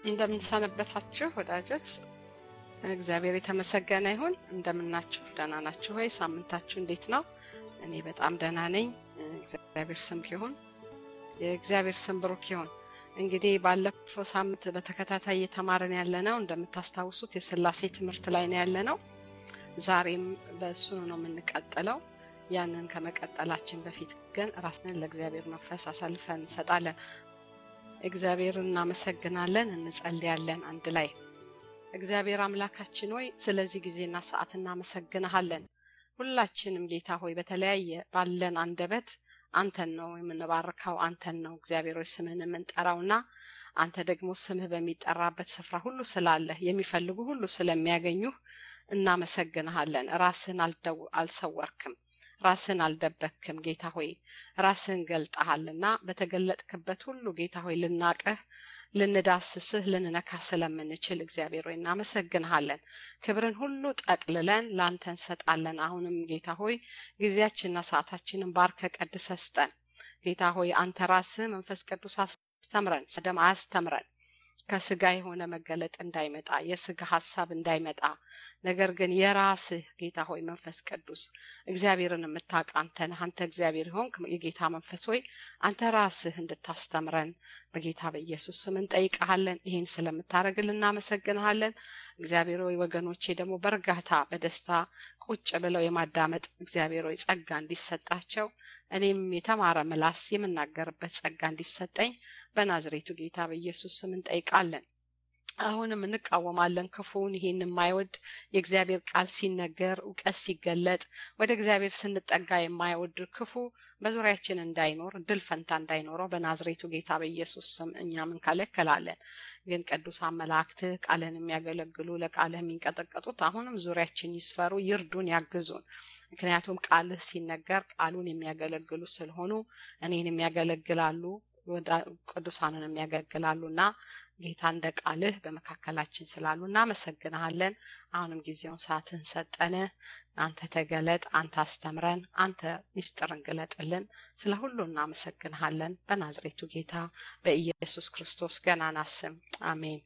እንደምንሰነበታችሁ ወዳጆች፣ እግዚአብሔር የተመሰገነ ይሁን። እንደምናችሁ ደህና ናችሁ ወይ? ሳምንታችሁ እንዴት ነው? እኔ በጣም ደህና ነኝ። እግዚአብሔር ስም ይሁን። የእግዚአብሔር ስም ብሩክ ይሁን። እንግዲህ ባለፈው ሳምንት በተከታታይ እየተማረን ያለ ነው። እንደምታስታውሱት የስላሴ ትምህርት ላይ ነው ያለ ነው። ዛሬም በእሱ ነው የምንቀጥለው። ያንን ከመቀጠላችን በፊት ግን ራስንን ለእግዚአብሔር መንፈስ አሳልፈን እንሰጣለን። እግዚአብሔር እናመሰግናለን፣ እንጸልያለን አንድ ላይ። እግዚአብሔር አምላካችን ሆይ ስለዚህ ጊዜና ሰዓት እናመሰግንሃለን። ሁላችንም ጌታ ሆይ በተለያየ ባለን አንደበት አንተን ነው የምንባርከው፣ አንተን ነው እግዚአብሔር ሆይ ስምህን የምንጠራውና አንተ ደግሞ ስምህ በሚጠራበት ስፍራ ሁሉ ስላለህ የሚፈልጉ ሁሉ ስለሚያገኙህ እናመሰግንሃለን። ራስህን አልሰወርክም፣ ራስህን አልደበክም። ጌታ ሆይ ራስህን ገልጠሃልና በተገለጥክበት ሁሉ ጌታ ሆይ ልናቅህ ልንዳስስህ ልንነካ ስለምንችል እግዚአብሔር ሆይ እናመሰግንሃለን። ክብርን ሁሉ ጠቅልለን ለአንተ እንሰጣለን። አሁንም ጌታ ሆይ ጊዜያችንና ሰዓታችንን ባርከ ቀድሰ ስጠን። ጌታ ሆይ አንተ ራስህ መንፈስ ቅዱስ አስተምረን፣ ደም አያስተምረን ከስጋ የሆነ መገለጥ እንዳይመጣ የስጋ ሀሳብ እንዳይመጣ ነገር ግን የራስህ ጌታ ሆይ መንፈስ ቅዱስ እግዚአብሔርን የምታውቅ አንተ ነህ። አንተ እግዚአብሔር ሆንክ የጌታ መንፈስ ሆይ አንተ ራስህ እንድታስተምረን በጌታ በኢየሱስ ስም እንጠይቀሃለን። ይህን ስለምታደርግልን እናመሰግንሃለን። እግዚአብሔር ሆይ ወገኖቼ ደግሞ በእርጋታ በደስታ ቁጭ ብለው የማዳመጥ እግዚአብሔር ሆይ ጸጋ እንዲሰጣቸው እኔም የተማረ ምላስ የምናገርበት ጸጋ እንዲሰጠኝ በናዝሬቱ ጌታ በኢየሱስ ስም እንጠይቃለን። አሁንም እንቃወማለን ክፉውን ይሄን የማይወድ የእግዚአብሔር ቃል ሲነገር እውቀት ሲገለጥ ወደ እግዚአብሔር ስንጠጋ የማይወድ ክፉ በዙሪያችን እንዳይኖር ድል ፈንታ እንዳይኖረው በናዝሬቱ ጌታ በኢየሱስ ስም እኛም እንከለከላለን። ግን ቅዱሳን መላእክትህ ቃልህን የሚያገለግሉ ለቃልህ የሚንቀጠቀጡት አሁንም ዙሪያችን ይስፈሩ፣ ይርዱን፣ ያግዙን። ምክንያቱም ቃልህ ሲነገር ቃሉን የሚያገለግሉ ስለሆኑ እኔን የሚያገለግላሉ ቅዱሳንን የሚያገለግላሉ እና ጌታ እንደ ቃልህ በመካከላችን ስላሉ እናመሰግንሃለን። አሁንም ጊዜውን ሰዓትን ሰጠን። አንተ ተገለጥ፣ አንተ አስተምረን፣ አንተ ሚስጥርን ግለጥልን። ስለ ሁሉ እናመሰግንሃለን። በናዝሬቱ ጌታ በኢየሱስ ክርስቶስ ገናና ስም አሜን።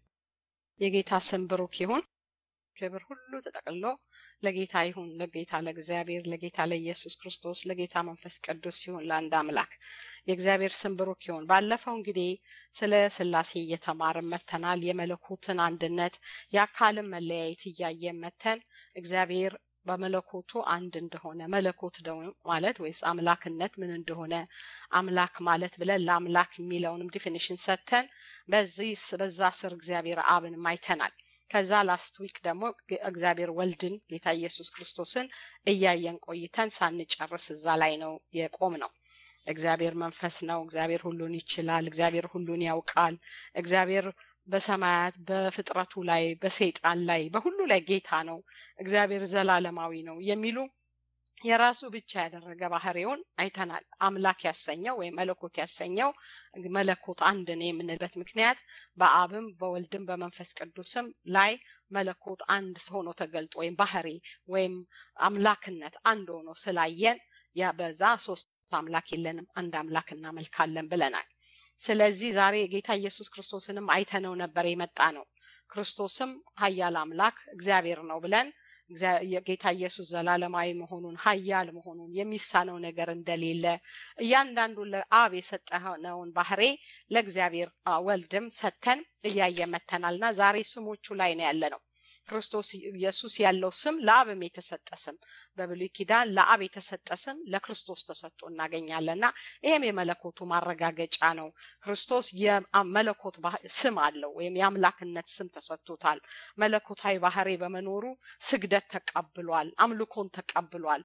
የጌታ ስም ብሩክ ይሁን። ክብር ሁሉ ተጠቅልሎ ለጌታ ይሁን። ለጌታ ለእግዚአብሔር፣ ለጌታ ለኢየሱስ ክርስቶስ፣ ለጌታ መንፈስ ቅዱስ ይሁን ለአንድ አምላክ። የእግዚአብሔር ስም ብሩክ ይሁን። ባለፈው እንግዲህ ስለ ስላሴ እየተማርን መተናል። የመለኮትን አንድነት የአካልን መለያየት እያየን መተን እግዚአብሔር በመለኮቱ አንድ እንደሆነ መለኮት ደግሞ ማለት ወይስ አምላክነት ምን እንደሆነ አምላክ ማለት ብለን ለአምላክ የሚለውንም ዲፊኒሽን ሰጥተን በዚህ በዛ ስር እግዚአብሔር አብንም አይተናል። ከዛ ላስት ዊክ ደግሞ እግዚአብሔር ወልድን ጌታ ኢየሱስ ክርስቶስን እያየን ቆይተን ሳንጨርስ እዛ ላይ ነው የቆም ነው። እግዚአብሔር መንፈስ ነው። እግዚአብሔር ሁሉን ይችላል። እግዚአብሔር ሁሉን ያውቃል። እግዚአብሔር በሰማያት በፍጥረቱ ላይ በሰይጣን ላይ በሁሉ ላይ ጌታ ነው። እግዚአብሔር ዘላለማዊ ነው የሚሉ የራሱ ብቻ ያደረገ ባህሪውን አይተናል። አምላክ ያሰኘው ወይም መለኮት ያሰኘው መለኮት አንድ ነው የምንልበት ምክንያት በአብም በወልድም በመንፈስ ቅዱስም ላይ መለኮት አንድ ሆኖ ተገልጦ ወይም ባህሪ ወይም አምላክነት አንድ ሆኖ ስላየን ያ በዛ ሶስት አምላክ የለንም አንድ አምላክ እናመልካለን ብለናል። ስለዚህ ዛሬ ጌታ ኢየሱስ ክርስቶስንም አይተነው ነበር የመጣ ነው። ክርስቶስም ኃያል አምላክ እግዚአብሔር ነው ብለን ጌታ ኢየሱስ ዘላለማዊ መሆኑን ኃያል መሆኑን የሚሳነው ነገር እንደሌለ እያንዳንዱ ለአብ የሰጠነውን ባህሬ ለእግዚአብሔር ወልድም ሰተን እያየ መተናልና ዛሬ ስሞቹ ላይ ነው ያለ ነው። ክርስቶስ ኢየሱስ ያለው ስም ለአብም የተሰጠ ስም በብሉይ ኪዳን ለአብ የተሰጠ ስም ለክርስቶስ ተሰጥቶ እናገኛለንና ይህም የመለኮቱ ማረጋገጫ ነው። ክርስቶስ የመለኮት ስም አለው ወይም የአምላክነት ስም ተሰጥቶታል። መለኮታዊ ባህሪ በመኖሩ ስግደት ተቀብሏል፣ አምልኮን ተቀብሏል።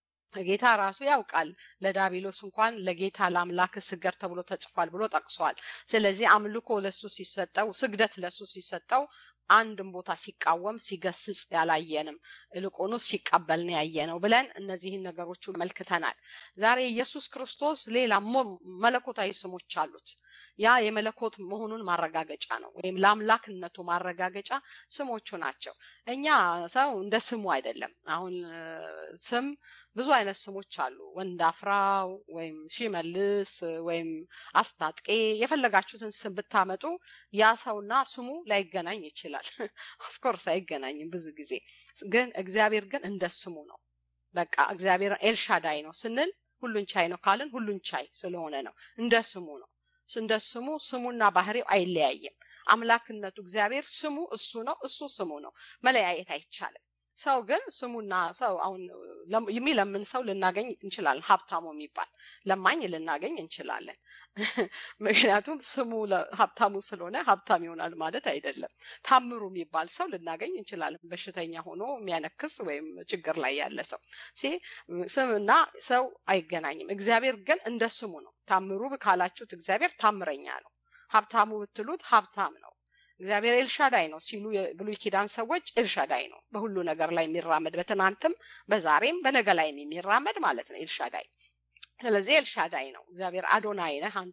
ጌታ ራሱ ያውቃል። ለዳቢሎስ እንኳን ለጌታ ለአምላክ ስገድ ተብሎ ተጽፏል ብሎ ጠቅሷል። ስለዚህ አምልኮ ለሱ ሲሰጠው፣ ስግደት ለሱ ሲሰጠው አንድም ቦታ ሲቃወም ሲገስጽ ያላየንም እልቁኑ ሲቀበል ነው ያየነው ብለን እነዚህን ነገሮች መልክተናል። ዛሬ ኢየሱስ ክርስቶስ ሌላ መለኮታዊ ስሞች አሉት። ያ የመለኮት መሆኑን ማረጋገጫ ነው፣ ወይም ለአምላክነቱ ማረጋገጫ ስሞቹ ናቸው። እኛ ሰው እንደ ስሙ አይደለም። አሁን ስም ብዙ አይነት ስሞች አሉ። ወንድ አፍራው ወይም ሺመልስ ወይም አስታጥቄ የፈለጋችሁትን ስም ብታመጡ ያ ሰውና ስሙ ላይገናኝ ይችላል። ኦፍኮርስ አይገናኝም ብዙ ጊዜ ግን እግዚአብሔር ግን እንደ ስሙ ነው። በቃ እግዚአብሔር ኤልሻዳይ ነው ስንል ሁሉን ቻይ ነው ካልን ሁሉን ቻይ ስለሆነ ነው። እንደ ስሙ ነው። እንደ ስሙ ስሙና ባህሪው አይለያይም። አምላክነቱ እግዚአብሔር ስሙ እሱ ነው፣ እሱ ስሙ ነው። መለያየት አይቻልም። ሰው ግን ስሙና ሰው አሁን የሚለምን ሰው ልናገኝ እንችላለን። ሀብታሙ የሚባል ለማኝ ልናገኝ እንችላለን። ምክንያቱም ስሙ ሀብታሙ ስለሆነ ሀብታም ይሆናል ማለት አይደለም። ታምሩ የሚባል ሰው ልናገኝ እንችላለን። በሽተኛ ሆኖ የሚያነክስ ወይም ችግር ላይ ያለ ሰው ስምና ሰው አይገናኝም። እግዚአብሔር ግን እንደ ስሙ ነው። ታምሩ ካላችሁት እግዚአብሔር ታምረኛ ነው። ሀብታሙ ብትሉት ሀብታም ነው። እግዚአብሔር ኤልሻዳይ ነው ሲሉ የብሉይ ኪዳን ሰዎች ኤልሻዳይ ነው፣ በሁሉ ነገር ላይ የሚራመድ በትናንትም በዛሬም በነገ ላይም የሚራመድ ማለት ነው ኤልሻዳይ። ስለዚህ ኤልሻዳይ ነው እግዚአብሔር። አዶናይ ነህ አንተ፣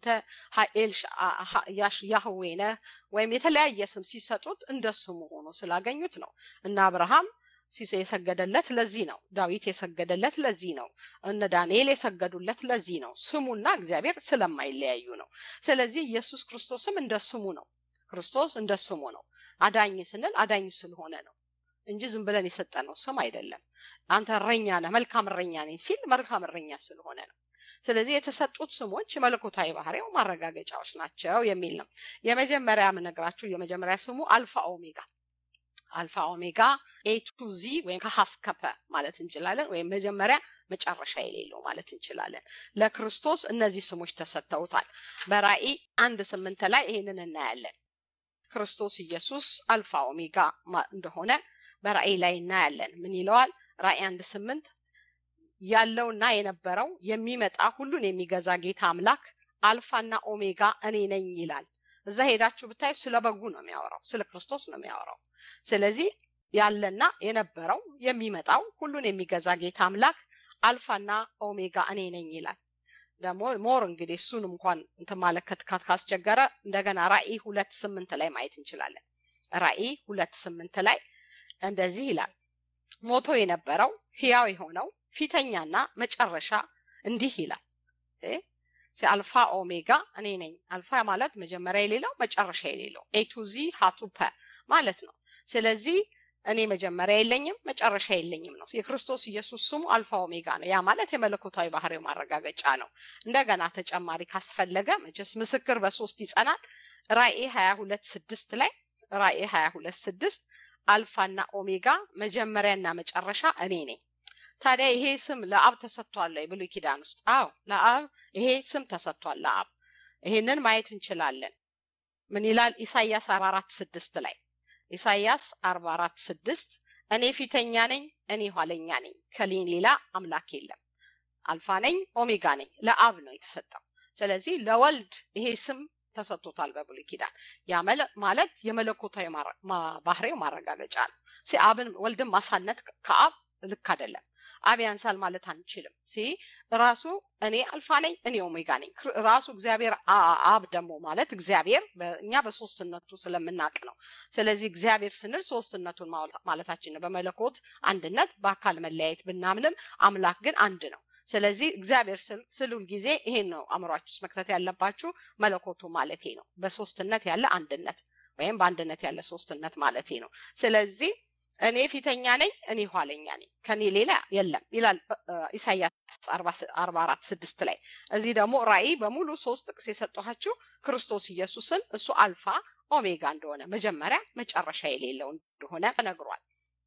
ያህዌ ነህ ወይም የተለያየ ስም ሲሰጡት እንደ ስሙ ሆኖ ስላገኙት ነው እና አብርሃም የሰገደለት ለዚህ ነው። ዳዊት የሰገደለት ለዚህ ነው። እነ ዳንኤል የሰገዱለት ለዚህ ነው። ስሙና እግዚአብሔር ስለማይለያዩ ነው። ስለዚህ ኢየሱስ ክርስቶስም እንደ ስሙ ነው። ክርስቶስ እንደ ስሙ ነው። አዳኝ ስንል አዳኝ ስለሆነ ነው እንጂ ዝም ብለን የሰጠነው ስም አይደለም። አንተ እረኛ ነህ፣ መልካም እረኛ ነኝ ሲል መልካም እረኛ ስለሆነ ነው። ስለዚህ የተሰጡት ስሞች መለኮታዊ ባህሪው ማረጋገጫዎች ናቸው የሚል ነው። የመጀመሪያ የምነግራችሁ የመጀመሪያ ስሙ አልፋ ኦሜጋ አልፋ ኦሜጋ ኤ ቱ ዚ ወይም ከሀስከፐ ማለት እንችላለን። ወይም መጀመሪያ መጨረሻ የሌለው ማለት እንችላለን። ለክርስቶስ እነዚህ ስሞች ተሰጥተውታል። በራእይ አንድ ስምንት ላይ ይህንን እናያለን። ክርስቶስ ኢየሱስ አልፋ ኦሜጋ እንደሆነ በራእይ ላይ እናያለን። ምን ይለዋል? ራእይ አንድ ስምንት ያለውና የነበረው የሚመጣ ሁሉን የሚገዛ ጌታ አምላክ አልፋና ኦሜጋ እኔ ነኝ ይላል። እዛ ሄዳችሁ ብታዩ ስለ በጉ ነው የሚያወራው፣ ስለ ክርስቶስ ነው የሚያወራው። ስለዚህ ያለና የነበረው የሚመጣው ሁሉን የሚገዛ ጌታ አምላክ አልፋና ኦሜጋ እኔ ነኝ ይላል። ደግሞ ሞር እንግዲህ እሱን እንኳን እንትን ማለት ካስቸገረ እንደገና ራእይ ሁለት ስምንት ላይ ማየት እንችላለን። ራእይ ሁለት ስምንት ላይ እንደዚህ ይላል ሞቶ የነበረው ህያው የሆነው ፊተኛና መጨረሻ እንዲህ ይላል አልፋ ኦሜጋ እኔ ነኝ። አልፋ ማለት መጀመሪያ የሌለው መጨረሻ የሌለው ኤቱዚ ሀቱፐ ማለት ነው። ስለዚህ እኔ መጀመሪያ የለኝም መጨረሻ የለኝም ነው። የክርስቶስ ኢየሱስ ስሙ አልፋ ኦሜጋ ነው። ያ ማለት የመለኮታዊ ባህሪው ማረጋገጫ ነው። እንደገና ተጨማሪ ካስፈለገ መቼስ ምስክር በሶስት ይጸናል። ራእይ ሀያ ሁለት ስድስት ላይ ራእይ ሀያ ሁለት ስድስት አልፋና ኦሜጋ መጀመሪያና መጨረሻ እኔ ነኝ። ታዲያ ይሄ ስም ለአብ ተሰጥቷል ብሉይ ኪዳን ውስጥ? አዎ ለአብ ይሄ ስም ተሰጥቷል ለአብ። ይሄንን ማየት እንችላለን። ምን ይላል ኢሳይያስ አርባ አራት ስድስት ላይ ኢሳይያስ አርባ አራት ስድስት እኔ ፊተኛ ነኝ፣ እኔ ኋለኛ ነኝ፣ ከኔ ሌላ አምላክ የለም። አልፋ ነኝ፣ ኦሜጋ ነኝ። ለአብ ነው የተሰጠው። ስለዚህ ለወልድ ይሄ ስም ተሰጥቶታል በብሉይ ኪዳን። ያ ማለት የመለኮታዊ ባህሪው ማረጋገጫ ነው። አብን ወልድን ማሳነት ከአብ ልክ አይደለም። አብ ያንሳል ማለት አንችልም። ሲ ራሱ እኔ አልፋ ነኝ እኔ ኦሜጋ ነኝ። ራሱ እግዚአብሔር አብ ደግሞ ማለት እግዚአብሔር እኛ በሶስትነቱ ስለምናቅ ነው። ስለዚህ እግዚአብሔር ስንል ሶስትነቱን ማለታችን ነው። በመለኮት አንድነት በአካል መለያየት ብናምንም አምላክ ግን አንድ ነው። ስለዚህ እግዚአብሔር ስል ጊዜ ይሄን ነው አእምሯችሁ ውስጥ መክተት ያለባችሁ። መለኮቱ ማለቴ ነው። በሶስትነት ያለ አንድነት ወይም በአንድነት ያለ ሶስትነት ማለቴ ነው። ስለዚህ እኔ ፊተኛ ነኝ፣ እኔ ኋለኛ ነኝ፣ ከኔ ሌላ የለም ይላል ኢሳያስ አርባ አራት ስድስት ላይ። እዚህ ደግሞ ራእይ በሙሉ ሶስት ጥቅስ የሰጠኋችሁ ክርስቶስ ኢየሱስን እሱ አልፋ ኦሜጋ እንደሆነ መጀመሪያ መጨረሻ የሌለው እንደሆነ ተነግሯል።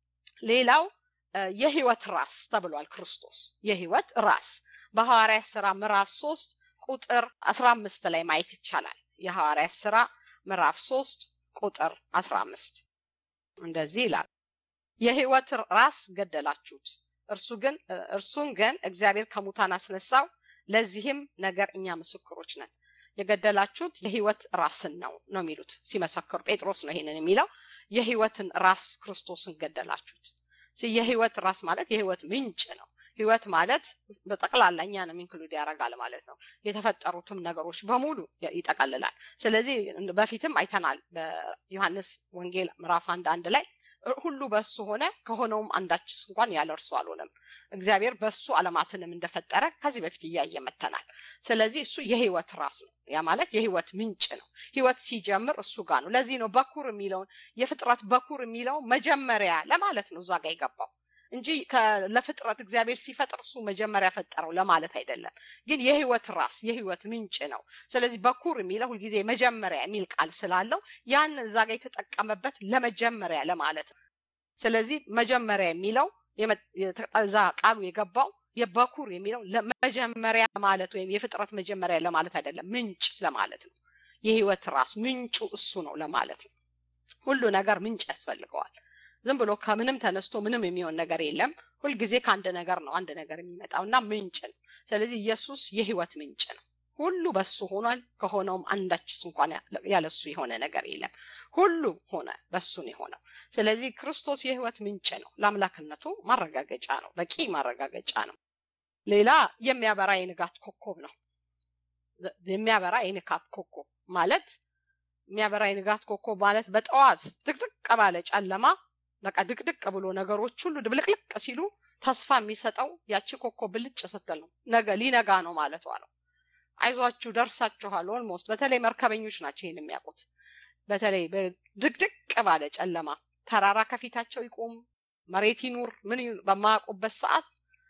ሌላው የህይወት ራስ ተብሏል። ክርስቶስ የህይወት ራስ በሐዋርያት ስራ ምዕራፍ ሶስት ቁጥር አስራ አምስት ላይ ማየት ይቻላል። የሐዋርያት ስራ ምዕራፍ ሶስት ቁጥር አስራ አምስት እንደዚህ ይላል የህይወት ራስ ገደላችሁት፣ እርሱ ግን እርሱን ግን እግዚአብሔር ከሙታን አስነሳው። ለዚህም ነገር እኛ ምስክሮች ነን። የገደላችሁት የህይወት ራስን ነው ነው የሚሉት ሲመሰክሩ። ጴጥሮስ ነው ይሄንን የሚለው። የህይወትን ራስ ክርስቶስን ገደላችሁት። የህይወት ራስ ማለት የህይወት ምንጭ ነው። ህይወት ማለት በጠቅላላ እኛንም ኢንክሉድ ያደርጋል ማለት ነው። የተፈጠሩትም ነገሮች በሙሉ ይጠቀልላል። ስለዚህ በፊትም አይተናል በዮሐንስ ወንጌል ምዕራፍ አንድ አንድ ላይ ሁሉ በሱ ሆነ ከሆነውም አንዳችስ እንኳን ያለ እርሱ አልሆነም። እግዚአብሔር በሱ ዓለማትንም እንደፈጠረ ከዚህ በፊት እያየ መተናል። ስለዚህ እሱ የህይወት ራስ ነው። ያ ማለት የህይወት ምንጭ ነው። ህይወት ሲጀምር እሱ ጋር ነው። ለዚህ ነው በኩር የሚለውን የፍጥረት በኩር የሚለው መጀመሪያ ለማለት ነው እዛ ጋር የገባው እንጂ ለፍጥረት እግዚአብሔር ሲፈጥር እሱ መጀመሪያ ፈጠረው ለማለት አይደለም። ግን የህይወት ራስ የህይወት ምንጭ ነው። ስለዚህ በኩር የሚለው ሁልጊዜ መጀመሪያ የሚል ቃል ስላለው ያን እዛ ጋር የተጠቀመበት ለመጀመሪያ ለማለት ነው። ስለዚህ መጀመሪያ የሚለው እዛ ቃሉ የገባው የበኩር የሚለው ለመጀመሪያ ማለት ወይም የፍጥረት መጀመሪያ ለማለት አይደለም፣ ምንጭ ለማለት ነው። የህይወት ራስ ምንጩ እሱ ነው ለማለት ነው። ሁሉ ነገር ምንጭ ያስፈልገዋል። ዝም ብሎ ከምንም ተነስቶ ምንም የሚሆን ነገር የለም። ሁልጊዜ ከአንድ ነገር ነው አንድ ነገር የሚመጣው እና ምንጭ ነው። ስለዚህ ኢየሱስ የህይወት ምንጭ ነው። ሁሉ በሱ ሆኗል። ከሆነውም አንዳችስ እንኳን ያለሱ የሆነ ነገር የለም። ሁሉ ሆነ በሱ ነው የሆነው። ስለዚህ ክርስቶስ የህይወት ምንጭ ነው። ለአምላክነቱ ማረጋገጫ ነው። በቂ ማረጋገጫ ነው። ሌላ የሚያበራ የንጋት ኮከብ ነው። የሚያበራ የንጋት ኮከብ ማለት የሚያበራ የንጋት ኮከብ ማለት በጠዋት ድቅድቅ ባለ ጨለማ በቃ ድቅድቅ ብሎ ነገሮች ሁሉ ድብልቅልቅ ሲሉ ተስፋ የሚሰጠው ያቺ ኮከብ ብልጭ ስትል ነው። ነገ ሊነጋ ነው ማለቷ ነው። አይዟችሁ ደርሳችኋል። ኦልሞስት በተለይ መርከበኞች ናቸው ይህን የሚያውቁት። በተለይ ድቅድቅ ባለ ጨለማ ተራራ ከፊታቸው ይቆም፣ መሬት ይኑር ምን በማያውቁበት ሰዓት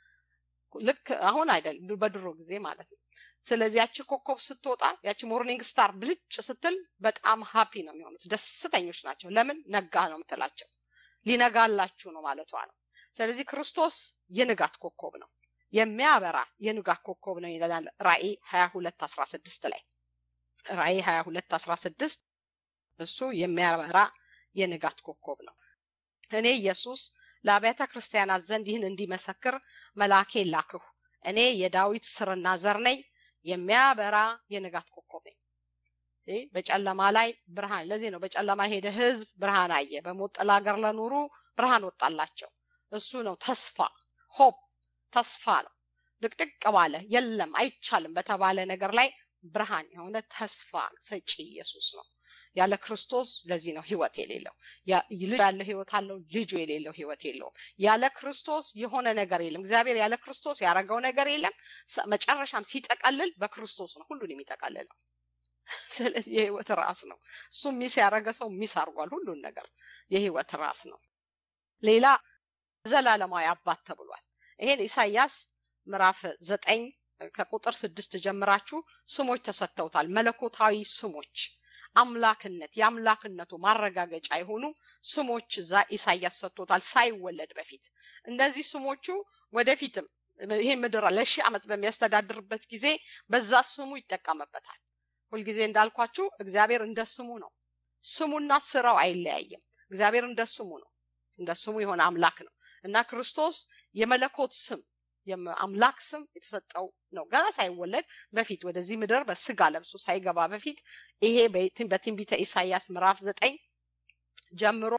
ልክ አሁን አይደል በድሮ ጊዜ ማለት ነው። ስለዚህ ያቺ ኮከብ ስትወጣ ያቺ ሞርኒንግ ስታር ብልጭ ስትል በጣም ሀፒ ነው የሚሆኑት፣ ደስተኞች ናቸው። ለምን ነጋ ነው የምትላቸው ሊነጋላችሁ ነው ማለቷ ነው። ስለዚህ ክርስቶስ የንጋት ኮከብ ነው፣ የሚያበራ የንጋት ኮከብ ነው ይላል ራእይ ሀያ ሁለት አስራ ስድስት ላይ ራእይ ሀያ ሁለት አስራ ስድስት እሱ የሚያበራ የንጋት ኮከብ ነው። እኔ ኢየሱስ ለአብያተ ክርስቲያናት ዘንድ ይህን እንዲመሰክር መልአኬ ላክሁ። እኔ የዳዊት ስርና ዘር ነኝ፣ የሚያበራ የንጋት ኮከብ ነኝ። በጨለማ ላይ ብርሃን። ለዚህ ነው በጨለማ ሄደ ህዝብ ብርሃን አየ፣ በሞት ጥላ ሀገር ለኖሩ ብርሃን ወጣላቸው። እሱ ነው ተስፋ፣ ሆፕ ተስፋ ነው። ድቅድቅ ባለ የለም አይቻልም በተባለ ነገር ላይ ብርሃን የሆነ ተስፋ ሰጪ ኢየሱስ ነው። ያለ ክርስቶስ ለዚህ ነው ህይወት የሌለው። ልጅ ያለው ህይወት አለው፣ ልጁ የሌለው ህይወት የለውም። ያለ ክርስቶስ የሆነ ነገር የለም። እግዚአብሔር ያለ ክርስቶስ ያደረገው ነገር የለም። መጨረሻም ሲጠቀልል በክርስቶስ ነው ሁሉን የሚጠቀልለው። ስለዚህ የህይወት ራስ ነው። እሱ ሚስ ያደረገ ሰው ሚስ አድርጓል ሁሉን ነገር። የህይወት ራስ ነው። ሌላ ዘላለማዊ አባት ተብሏል። ይሄን ኢሳያስ ምዕራፍ ዘጠኝ ከቁጥር ስድስት ጀምራችሁ ስሞች ተሰጥተውታል። መለኮታዊ ስሞች አምላክነት የአምላክነቱ ማረጋገጫ የሆኑ ስሞች እዛ ኢሳያስ ሰጥቶታል ሳይወለድ በፊት። እነዚህ ስሞቹ ወደፊትም ይሄ ምድር ለሺህ ዓመት በሚያስተዳድርበት ጊዜ በዛ ስሙ ይጠቀምበታል። ሁልጊዜ እንዳልኳችሁ እግዚአብሔር እንደ ስሙ ነው። ስሙና ስራው አይለያይም። እግዚአብሔር እንደ ስሙ ነው። እንደ ስሙ የሆነ አምላክ ነው እና ክርስቶስ የመለኮት ስም የአምላክ ስም የተሰጠው ነው። ገና ሳይወለድ በፊት ወደዚህ ምድር በስጋ ለብሶ ሳይገባ በፊት ይሄ በትንቢተ ኢሳያስ ምዕራፍ ዘጠኝ ጀምሮ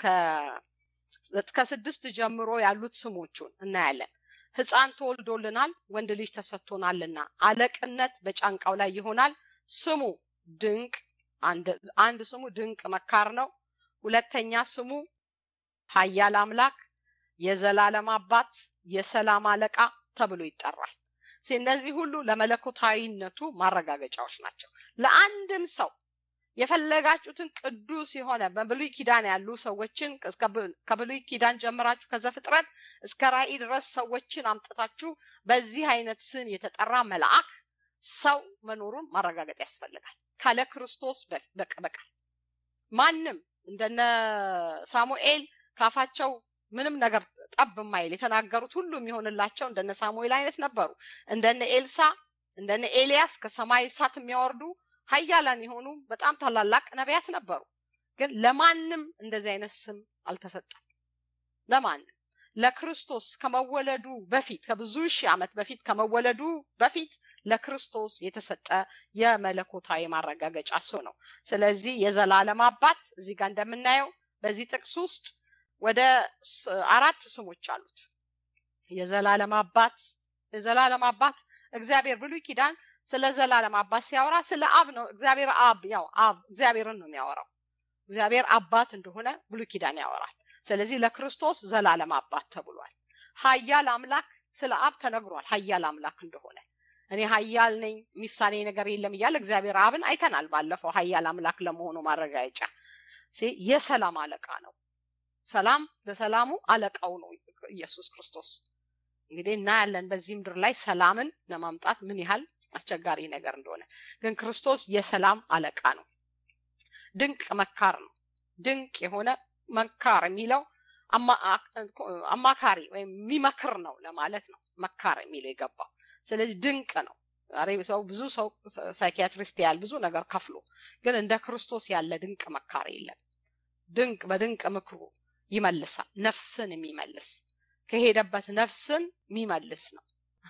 ከስድስት ጀምሮ ያሉት ስሞቹን እናያለን። ሕፃን ተወልዶልናል፣ ወንድ ልጅ ተሰጥቶናልና አለቅነት በጫንቃው ላይ ይሆናል። ስሙ ድንቅ አንድ ስሙ ድንቅ መካር ነው። ሁለተኛ ስሙ ኃያል አምላክ፣ የዘላለም አባት፣ የሰላም አለቃ ተብሎ ይጠራል። እነዚህ ሁሉ ለመለኮታዊነቱ ማረጋገጫዎች ናቸው። ለአንድም ሰው የፈለጋችሁትን ቅዱስ የሆነ በብሉይ ኪዳን ያሉ ሰዎችን ከብሉይ ኪዳን ጀምራችሁ ከዘፍጥረት እስከ ራእይ ድረስ ሰዎችን አምጥታችሁ በዚህ አይነት ስም የተጠራ መልአክ ሰው መኖሩን ማረጋገጥ ያስፈልጋል። ካለ ክርስቶስ በቀር ማንም እንደነ ሳሙኤል ካፋቸው ምንም ነገር ጠብ የማይል የተናገሩት ሁሉ የሚሆንላቸው እንደነ ሳሙኤል አይነት ነበሩ። እንደነ ኤልሳ እንደነ ኤልያስ ከሰማይ እሳት የሚያወርዱ ኃያላን የሆኑ በጣም ታላላቅ ነቢያት ነበሩ። ግን ለማንም እንደዚህ አይነት ስም አልተሰጠም። ለማንም ለክርስቶስ ከመወለዱ በፊት ከብዙ ሺህ ዓመት በፊት ከመወለዱ በፊት ለክርስቶስ የተሰጠ የመለኮታዊ ማረጋገጫ ሰው ነው። ስለዚህ የዘላለም አባት እዚህ ጋር እንደምናየው በዚህ ጥቅስ ውስጥ ወደ አራት ስሞች አሉት። የዘላለም አባት፣ የዘላለም አባት እግዚአብሔር ብሉይ ኪዳን ስለ ዘላለም አባት ሲያወራ ስለ አብ ነው። እግዚአብሔር አብ ያው አብ እግዚአብሔርን ነው የሚያወራው። እግዚአብሔር አባት እንደሆነ ብሉይ ኪዳን ያወራል። ስለዚህ ለክርስቶስ ዘላለም አባት ተብሏል። ሀያል አምላክ ስለ አብ ተነግሯል። ሀያል አምላክ እንደሆነ እኔ ሀያል ነኝ የሚሳኔ ነገር የለም እያለ እግዚአብሔር አብን አይተናል። ባለፈው ሀያል አምላክ ለመሆኑ ማረጋገጫ የሰላም አለቃ ነው። ሰላም ለሰላሙ አለቃው ነው ኢየሱስ ክርስቶስ። እንግዲህ እናያለን በዚህ ምድር ላይ ሰላምን ለማምጣት ምን ያህል አስቸጋሪ ነገር እንደሆነ። ግን ክርስቶስ የሰላም አለቃ ነው። ድንቅ መካር ነው። ድንቅ የሆነ መካር የሚለው አማካሪ ወይም የሚመክር ነው ለማለት ነው። መካር የሚለው የገባው ስለዚህ ድንቅ ነው። ዛሬ ሰው ብዙ ሰው ሳይኪያትሪስት ያህል ብዙ ነገር ከፍሎ ግን እንደ ክርስቶስ ያለ ድንቅ መካር የለም። ድንቅ በድንቅ ምክሩ ይመልሳል። ነፍስን የሚመልስ ከሄደበት ነፍስን የሚመልስ ነው።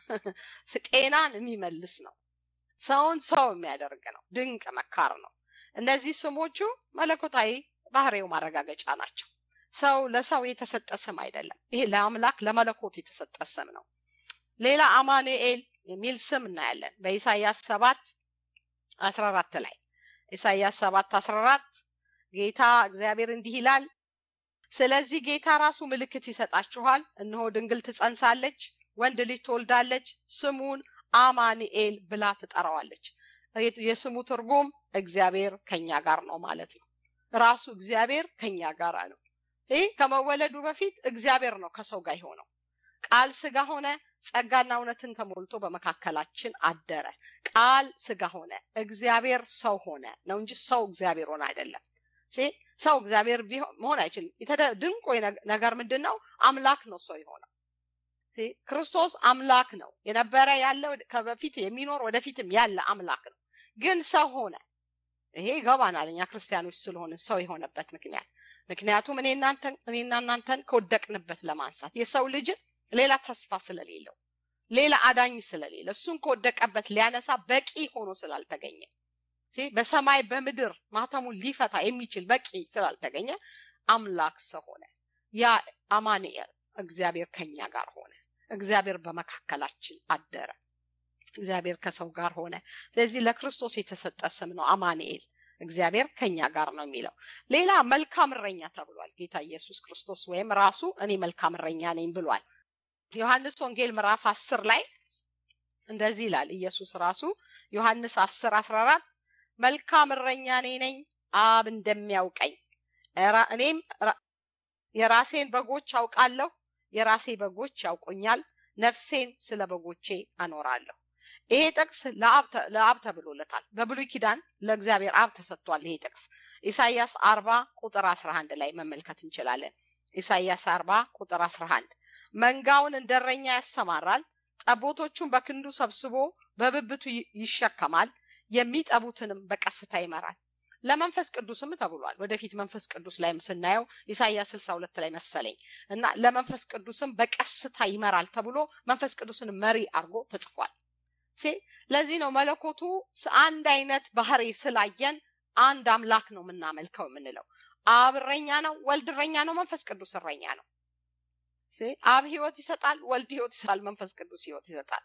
ጤናን የሚመልስ ነው። ሰውን ሰው የሚያደርግ ነው። ድንቅ መካር ነው። እነዚህ ስሞቹ መለኮታዊ ባህሪው ማረጋገጫ ናቸው። ሰው ለሰው የተሰጠ ስም አይደለም። ይሄ ለአምላክ ለመለኮት የተሰጠ ስም ነው። ሌላ አማኑኤል የሚል ስም እናያለን በኢሳይያስ ሰባት አስራ አራት ላይ ኢሳይያስ ሰባት አስራ አራት ጌታ እግዚአብሔር እንዲህ ይላል ስለዚህ ጌታ ራሱ ምልክት ይሰጣችኋል እነሆ ድንግል ትጸንሳለች ወንድ ልጅ ትወልዳለች ስሙን አማኑኤል ብላ ትጠራዋለች የስሙ ትርጉም እግዚአብሔር ከኛ ጋር ነው ማለት ነው ራሱ እግዚአብሔር ከኛ ጋር ነው ይህ ከመወለዱ በፊት እግዚአብሔር ነው ከሰው ጋር የሆነው ቃል ስጋ ሆነ ጸጋና እውነትን ተሞልቶ በመካከላችን አደረ ቃል ስጋ ሆነ እግዚአብሔር ሰው ሆነ ነው እንጂ ሰው እግዚአብሔር ሆነ አይደለም ሰው እግዚአብሔር መሆን አይችልም ድንቆ ነገር ምንድን ነው አምላክ ነው ሰው የሆነው ክርስቶስ አምላክ ነው የነበረ ያለ ከበፊት የሚኖር ወደፊትም ያለ አምላክ ነው ግን ሰው ሆነ ይሄ ይገባናል እኛ ክርስቲያኖች ስለሆነ ሰው የሆነበት ምክንያት ምክንያቱም እኔና እናንተን ከወደቅንበት ለማንሳት የሰው ልጅን ሌላ ተስፋ ስለሌለው ሌላ አዳኝ ስለሌለ እሱን ከወደቀበት ሊያነሳ በቂ ሆኖ ስላልተገኘ በሰማይ በምድር ማተሙን ሊፈታ የሚችል በቂ ስላልተገኘ አምላክ ሰው ሆነ ያ አማኑኤል እግዚአብሔር ከኛ ጋር ሆነ እግዚአብሔር በመካከላችን አደረ እግዚአብሔር ከሰው ጋር ሆነ ስለዚህ ለክርስቶስ የተሰጠ ስም ነው አማኑኤል እግዚአብሔር ከኛ ጋር ነው የሚለው ሌላ መልካም እረኛ ተብሏል ጌታ ኢየሱስ ክርስቶስ ወይም ራሱ እኔ መልካም እረኛ ነኝ ብሏል ዮሐንስ ወንጌል ምዕራፍ አስር ላይ እንደዚህ ይላል ኢየሱስ ራሱ ዮሐንስ አስር አስራ አራት መልካም እረኛ እኔ ነኝ አብ እንደሚያውቀኝ እኔም የራሴን በጎች አውቃለሁ የራሴ በጎች ያውቁኛል ነፍሴን ስለ በጎቼ አኖራለሁ ይሄ ጥቅስ ለአብ ተብሎለታል በብሉይ ኪዳን ለእግዚአብሔር አብ ተሰጥቷል ይሄ ጥቅስ ኢሳያስ አርባ ቁጥር አስራ አንድ ላይ መመልከት እንችላለን ኢሳያስ አርባ ቁጥር አስራ አንድ መንጋውን እንደረኛ ያሰማራል ጠቦቶቹን በክንዱ ሰብስቦ በብብቱ ይሸከማል የሚጠቡትንም በቀስታ ይመራል ለመንፈስ ቅዱስም ተብሏል ወደፊት መንፈስ ቅዱስ ላይም ስናየው ኢሳያስ ስልሳ ሁለት ላይ መሰለኝ እና ለመንፈስ ቅዱስም በቀስታ ይመራል ተብሎ መንፈስ ቅዱስን መሪ አድርጎ ተጽፏል ለዚህ ነው መለኮቱ አንድ አይነት ባህሪ ስላየን አንድ አምላክ ነው የምናመልከው የምንለው አብ እረኛ ነው ወልድ እረኛ ነው መንፈስ ቅዱስ እረኛ ነው አብ ህይወት ይሰጣል ወልድ ህይወት ይሰጣል መንፈስ ቅዱስ ህይወት ይሰጣል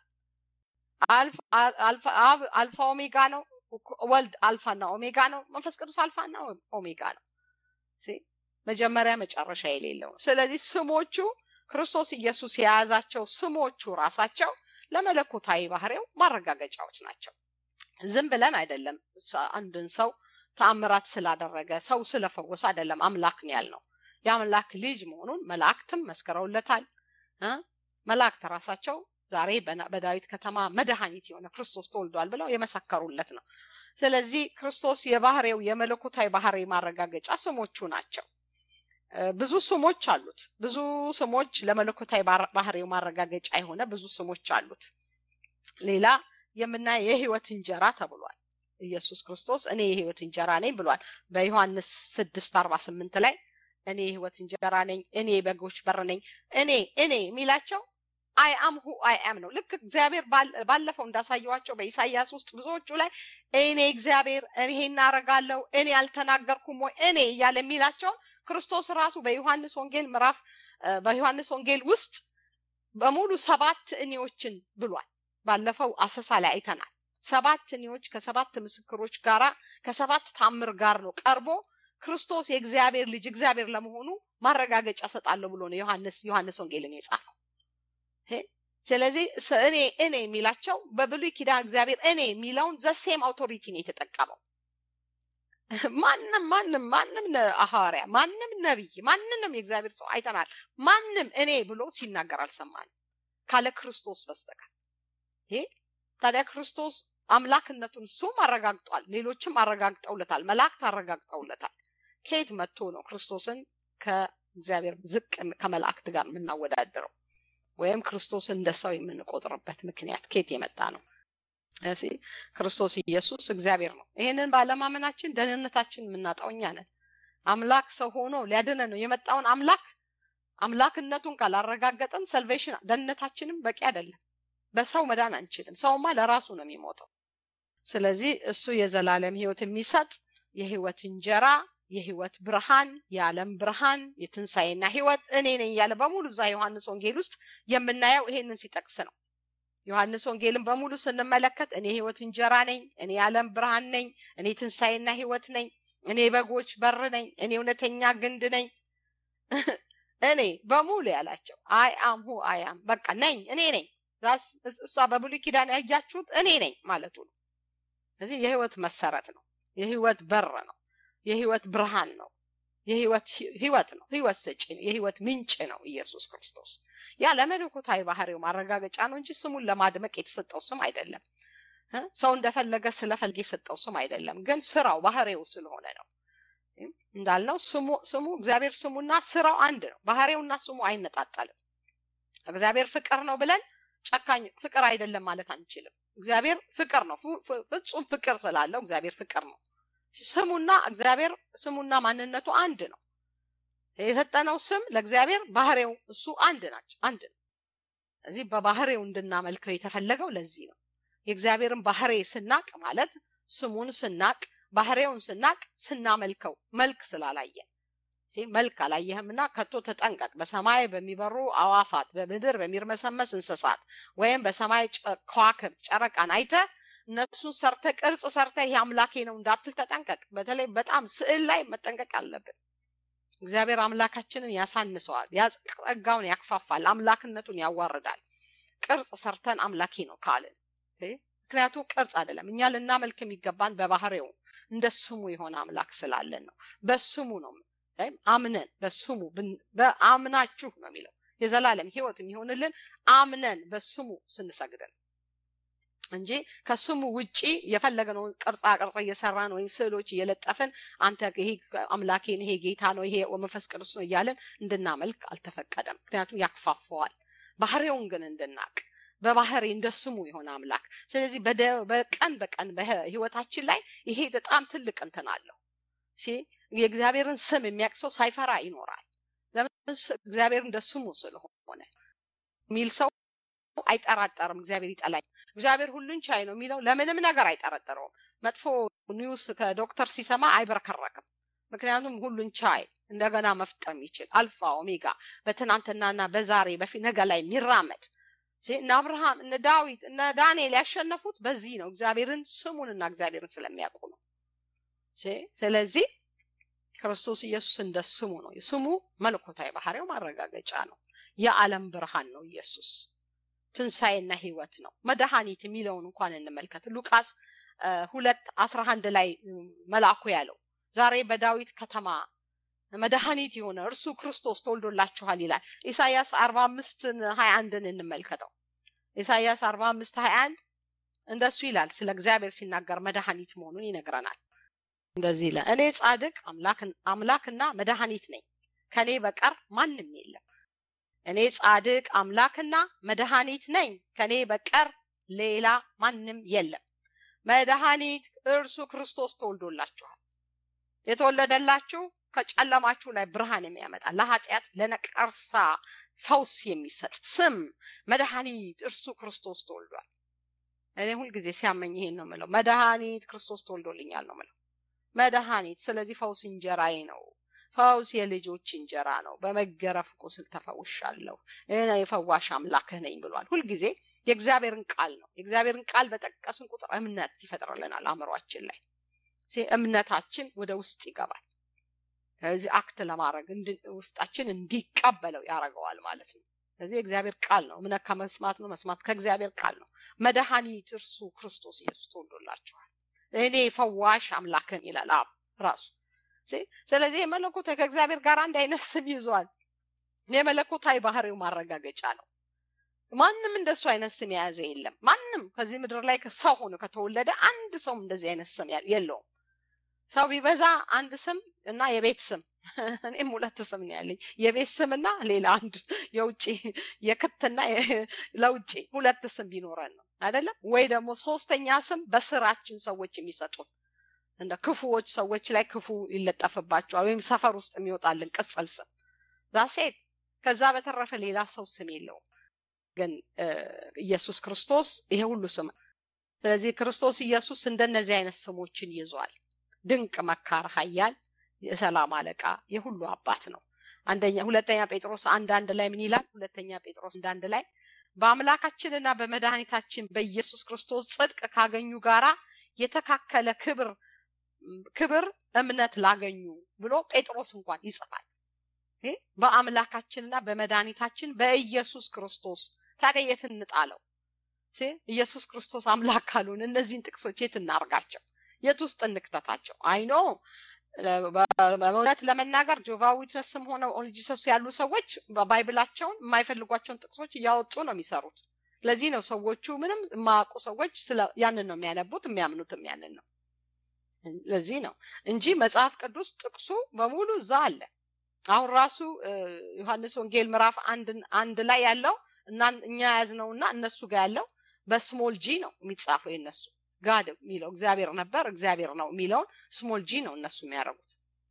አብ አልፋ ኦሜጋ ነው ወልድ አልፋና ኦሜጋ ነው መንፈስ ቅዱስ አልፋና ኦሜጋ ነው መጀመሪያ መጨረሻ የሌለው ነው ስለዚህ ስሞቹ ክርስቶስ ኢየሱስ የያዛቸው ስሞቹ ራሳቸው ለመለኮታዊ ባህሪው ማረጋገጫዎች ናቸው ዝም ብለን አይደለም አንድን ሰው ተአምራት ስላደረገ ሰው ስለፈወሰ አይደለም አምላክ ነው ያልነው የአምላክ ልጅ መሆኑን መላእክትም መስክረውለታል መላእክት ራሳቸው ዛሬ በዳዊት ከተማ መድኃኒት የሆነ ክርስቶስ ተወልዷል ብለው የመሰከሩለት ነው ስለዚህ ክርስቶስ የባህሬው የመለኮታዊ ባህሪ ማረጋገጫ ስሞቹ ናቸው ብዙ ስሞች አሉት ብዙ ስሞች ለመለኮታዊ ባህሪው ማረጋገጫ የሆነ ብዙ ስሞች አሉት ሌላ የምናየው የህይወት እንጀራ ተብሏል ኢየሱስ ክርስቶስ እኔ የህይወት እንጀራ ነኝ ብሏል በዮሐንስ ስድስት አርባ ስምንት ላይ እኔ የህይወት እንጀራ ነኝ እኔ በጎች በር ነኝ እኔ እኔ የሚላቸው አይ አም ሁ አይ አም ነው ልክ እግዚአብሔር ባለፈው እንዳሳየዋቸው በኢሳያስ ውስጥ ብዙዎቹ ላይ እኔ እግዚአብሔር እኔ እናረጋለሁ እኔ አልተናገርኩም ወይ እኔ እያለ የሚላቸውን ክርስቶስ ራሱ በዮሐንስ ወንጌል ምዕራፍ በዮሐንስ ወንጌል ውስጥ በሙሉ ሰባት እኔዎችን ብሏል። ባለፈው አሰሳ ላይ አይተናል። ሰባት እኔዎች ከሰባት ምስክሮች ጋራ ከሰባት ታምር ጋር ነው ቀርቦ ክርስቶስ የእግዚአብሔር ልጅ እግዚአብሔር ለመሆኑ ማረጋገጫ ሰጣለሁ ብሎ ነው ዮሐንስ ዮሐንስ ወንጌልን የጻፈው። ስለዚህ እኔ እኔ የሚላቸው በብሉይ ኪዳን እግዚአብሔር እኔ የሚለውን ዘሴም አውቶሪቲ ነው የተጠቀመው። ማንም ማንም ማንም ሐዋርያ ማንም ነቢይ ማንንም የእግዚአብሔር ሰው አይተናል። ማንም እኔ ብሎ ሲናገር አልሰማንም ካለ ክርስቶስ በስተቀር። ይሄ ታዲያ ክርስቶስ አምላክነቱን እሱም አረጋግጧል፣ ሌሎችም አረጋግጠውለታል፣ መላእክት አረጋግጠውለታል። ከየት መጥቶ ነው ክርስቶስን ከእግዚአብሔር ዝቅ ከመላእክት ጋር የምናወዳደረው ወይም ክርስቶስን እንደ ሰው የምንቆጥርበት ምክንያት ከየት የመጣ ነው? ስለዚህ ክርስቶስ ኢየሱስ እግዚአብሔር ነው። ይህንን ባለማመናችን ደህንነታችን የምናጣው እኛ ነን። አምላክ ሰው ሆኖ ሊያድነን ነው የመጣውን አምላክ አምላክነቱን ካላረጋገጠን ሰልቬሽን ደህንነታችንም በቂ አይደለም። በሰው መዳን አንችልም። ሰውማ ለራሱ ነው የሚሞተው። ስለዚህ እሱ የዘላለም ህይወት የሚሰጥ የህይወት እንጀራ፣ የህይወት ብርሃን፣ የዓለም ብርሃን፣ የትንሣኤና ህይወት እኔ ነኝ እያለ በሙሉ እዛ ዮሐንስ ወንጌል ውስጥ የምናየው ይሄንን ሲጠቅስ ነው። ዮሐንስ ወንጌልን በሙሉ ስንመለከት እኔ ህይወት እንጀራ ነኝ፣ እኔ የዓለም ብርሃን ነኝ፣ እኔ ትንሣኤና ህይወት ነኝ፣ እኔ በጎች በር ነኝ፣ እኔ እውነተኛ ግንድ ነኝ፣ እኔ በሙሉ ያላቸው አይ አም ሁ አይ አም በቃ ነኝ፣ እኔ ነኝ። እሷ በብሉይ ኪዳን ያያችሁት እኔ ነኝ ማለቱ ነው። ስለዚህ የህይወት መሰረት ነው፣ የህይወት በር ነው፣ የህይወት ብርሃን ነው፣ የህይወት ህይወት ነው፣ ህይወት ሰጪ ነው፣ የህይወት ምንጭ ነው ኢየሱስ ክርስቶስ። ያ ለመለኮታዊ ባህሪው ማረጋገጫ ነው እንጂ ስሙን ለማድመቅ የተሰጠው ስም አይደለም። ሰው እንደፈለገ ስለፈልግ የሰጠው ስም አይደለም። ግን ስራው ባህሪው ስለሆነ ነው። እንዳልነው ስሙ ስሙ እግዚአብሔር ስሙና ስራው አንድ ነው። ባህሪውና ስሙ አይነጣጠልም። እግዚአብሔር ፍቅር ነው ብለን ጨካኝ ፍቅር አይደለም ማለት አንችልም። እግዚአብሔር ፍቅር ነው። ፍጹም ፍቅር ስላለው እግዚአብሔር ፍቅር ነው። ስሙና እግዚአብሔር ስሙና ማንነቱ አንድ ነው። የሰጠነው ስም ለእግዚአብሔር ባህሪው እሱ አንድ ናቸው፣ አንድ ነው። እዚህ በባህሪው እንድናመልከው የተፈለገው ለዚህ ነው። የእግዚአብሔርን ባህሪ ስናቅ ማለት ስሙን ስናቅ ባህሪውን ስናቅ ስናመልከው መልክ ስላላየን መልክ አላየህምና ከቶ ተጠንቀቅ። በሰማይ በሚበሩ አዋፋት፣ በምድር በሚርመሰመስ እንስሳት ወይም በሰማይ ከዋክብት ጨረቃን አይተ እነሱን ሰርተ ቅርጽ ሰርተ ይሄ አምላኬ ነው እንዳትል ተጠንቀቅ። በተለይ በጣም ስዕል ላይ መጠንቀቅ አለብን። እግዚአብሔር አምላካችንን ያሳንሰዋል፣ ጸጋውን ያክፋፋል፣ አምላክነቱን ያዋርዳል። ቅርጽ ሰርተን አምላኬ ነው ካልን ምክንያቱም ቅርጽ አይደለም። እኛ ልናመልክ የሚገባን በባህሪው እንደ ስሙ የሆነ አምላክ ስላለን ነው። በስሙ ነው አምነን በስሙ በአምናችሁ ነው የሚለው የዘላለም ህይወት የሚሆንልን አምነን በስሙ ስንሰግድ ነው እንጂ ከስሙ ውጪ የፈለገነውን ቅርጻ ቅርጽ እየሰራን ወይም ስዕሎች እየለጠፍን አንተ ይሄ አምላኬን ይሄ ጌታ ነው ይሄ መንፈስ ቅዱስ ነው እያለን እንድናመልክ አልተፈቀደም። ምክንያቱም ያክፋፈዋል። ባህሪውን ግን እንድናቅ በባህሪ እንደ ስሙ የሆነ አምላክ። ስለዚህ በቀን በቀን በህይወታችን ላይ ይሄ በጣም ትልቅ እንትን አለው። የእግዚአብሔርን ስም የሚያውቅ ሰው ሳይፈራ ይኖራል። ለምን? እግዚአብሔር እንደ ስሙ ስለሆነ የሚል ሰው አይጠራጠርም። እግዚአብሔር ይጠላኝ፣ እግዚአብሔር ሁሉን ቻይ ነው የሚለው ለምንም ነገር አይጠረጠረውም። መጥፎ ኒውስ ከዶክተር ሲሰማ አይበረከረክም። ምክንያቱም ሁሉን ቻይ እንደገና መፍጠር የሚችል አልፋ ኦሜጋ፣ በትናንትናና በዛሬ በፊት ነገ ላይ የሚራመድ እነ አብርሃም እነ ዳዊት እነ ዳንኤል ያሸነፉት በዚህ ነው። እግዚአብሔርን ስሙንና እግዚአብሔርን ስለሚያውቁ ነው። ስለዚህ ክርስቶስ ኢየሱስ እንደ ስሙ ነው። ስሙ መለኮታዊ ባህሪው ማረጋገጫ ነው። የዓለም ብርሃን ነው ኢየሱስ። ትንሣኤና ህይወት ነው። መድኃኒት የሚለውን እንኳን እንመልከት። ሉቃስ ሁለት አስራ አንድ ላይ መልአኩ ያለው ዛሬ በዳዊት ከተማ መድኃኒት የሆነ እርሱ ክርስቶስ ተወልዶላችኋል ይላል። ኢሳያስ አርባ አምስትን ሀያ አንድን እንመልከተው። ኢሳያስ አርባ አምስት ሀያ አንድ እንደሱ ይላል። ስለ እግዚአብሔር ሲናገር መድኃኒት መሆኑን ይነግረናል። እንደዚህ ይላል፣ እኔ ጻድቅ አምላክና መድኃኒት ነኝ፣ ከኔ በቀር ማንም የለም። እኔ ጻድቅ አምላክና መድኃኒት ነኝ፣ ከኔ በቀር ሌላ ማንም የለም። መድኃኒት እርሱ ክርስቶስ ተወልዶላችኋል። የተወለደላችሁ ከጨለማችሁ ላይ ብርሃን የሚያመጣ ለኃጢአት ለነቀርሳ ፈውስ የሚሰጥ ስም መድኃኒት እርሱ ክርስቶስ ተወልዷል። እኔ ሁልጊዜ ሲያመኝ ይሄን ነው ምለው፣ መድኃኒት ክርስቶስ ተወልዶልኛል ነው ምለው። መድኃኒት ስለዚህ ፈውስ እንጀራዬ ነው። ፈውስ የልጆች እንጀራ ነው። በመገረፍ ቁስል ተፈውሻለሁ፣ እኔ የፈዋሽ አምላክህ ነኝ ብሏል። ሁልጊዜ የእግዚአብሔርን ቃል ነው። የእግዚአብሔርን ቃል በጠቀስን ቁጥር እምነት ይፈጥርልናል አእምሯችን ላይ እምነታችን ወደ ውስጥ ይገባል። ስለዚህ አክት ለማድረግ ውስጣችን እንዲቀበለው ያደርገዋል ማለት ነው። ስለዚህ የእግዚአብሔር ቃል ነው። እምነት ከመስማት ነው፣ መስማት ከእግዚአብሔር ቃል ነው። መድኃኒት እርሱ ክርስቶስ ኢየሱስ ተወልዶላችኋል። እኔ ፈዋሽ አምላክን ይላል አብ ራሱ። ስለዚህ የመለኮት ከእግዚአብሔር ጋር አንድ አይነት ስም ይዟል። የመለኮታዊ ባህሪው ማረጋገጫ ነው። ማንም እንደሱ አይነት ስም የያዘ የለም። ማንም ከዚህ ምድር ላይ ሰው ሆኖ ከተወለደ አንድ ሰውም እንደዚህ አይነት ስም የለውም። ሰው ቢበዛ አንድ ስም እና የቤት ስም እኔም ሁለት ስም ነው ያለኝ የቤት ስም እና ሌላ አንድ የውጭ የክትና ለውጭ ሁለት ስም ቢኖረን ነው አይደለም ወይ ደግሞ ሶስተኛ ስም በስራችን ሰዎች የሚሰጡን እንደ ክፉዎች ሰዎች ላይ ክፉ ይለጠፍባቸዋል ወይም ሰፈር ውስጥ የሚወጣልን ቅጽል ስም ዛሴት ከዛ በተረፈ ሌላ ሰው ስም የለውም ግን ኢየሱስ ክርስቶስ ይሄ ሁሉ ስም ስለዚህ ክርስቶስ ኢየሱስ እንደነዚህ አይነት ስሞችን ይዟል ድንቅ መካር ሀያል የሰላም አለቃ የሁሉ አባት ነው አንደኛ ሁለተኛ ጴጥሮስ አንድ አንድ ላይ ምን ይላል ሁለተኛ ጴጥሮስ አንድ አንድ ላይ በአምላካችንና በመድኃኒታችን በኢየሱስ ክርስቶስ ጽድቅ ካገኙ ጋራ የተካከለ ክብር ክብር እምነት ላገኙ ብሎ ጴጥሮስ እንኳን ይጽፋል በአምላካችንና በመድኃኒታችን በኢየሱስ ክርስቶስ ታዲያ የት እንጣለው ኢየሱስ ክርስቶስ አምላክ ካልሆነ እነዚህን ጥቅሶች የት እናርጋቸው የት ውስጥ እንክተታቸው አይኖ በእውነት ለመናገር ጆቫ ዊትነስም ሆነ ኦንጂሰስ ያሉ ሰዎች ባይብላቸውን የማይፈልጓቸውን ጥቅሶች እያወጡ ነው የሚሰሩት ለዚህ ነው ሰዎቹ ምንም የማያውቁ ሰዎች ያንን ነው የሚያነቡት የሚያምኑትም ያንን ነው ለዚህ ነው እንጂ መጽሐፍ ቅዱስ ጥቅሱ በሙሉ እዛ አለ አሁን ራሱ ዮሐንስ ወንጌል ምዕራፍ አንድ ላይ ያለው እና እኛ ያዝነው እና እነሱ ጋር ያለው በስሞል ጂ ነው የሚጻፈው የነሱ ጋድ የሚለው እግዚአብሔር ነበር እግዚአብሔር ነው የሚለውን ስሞል ጂ ነው እነሱ የሚያደርጉት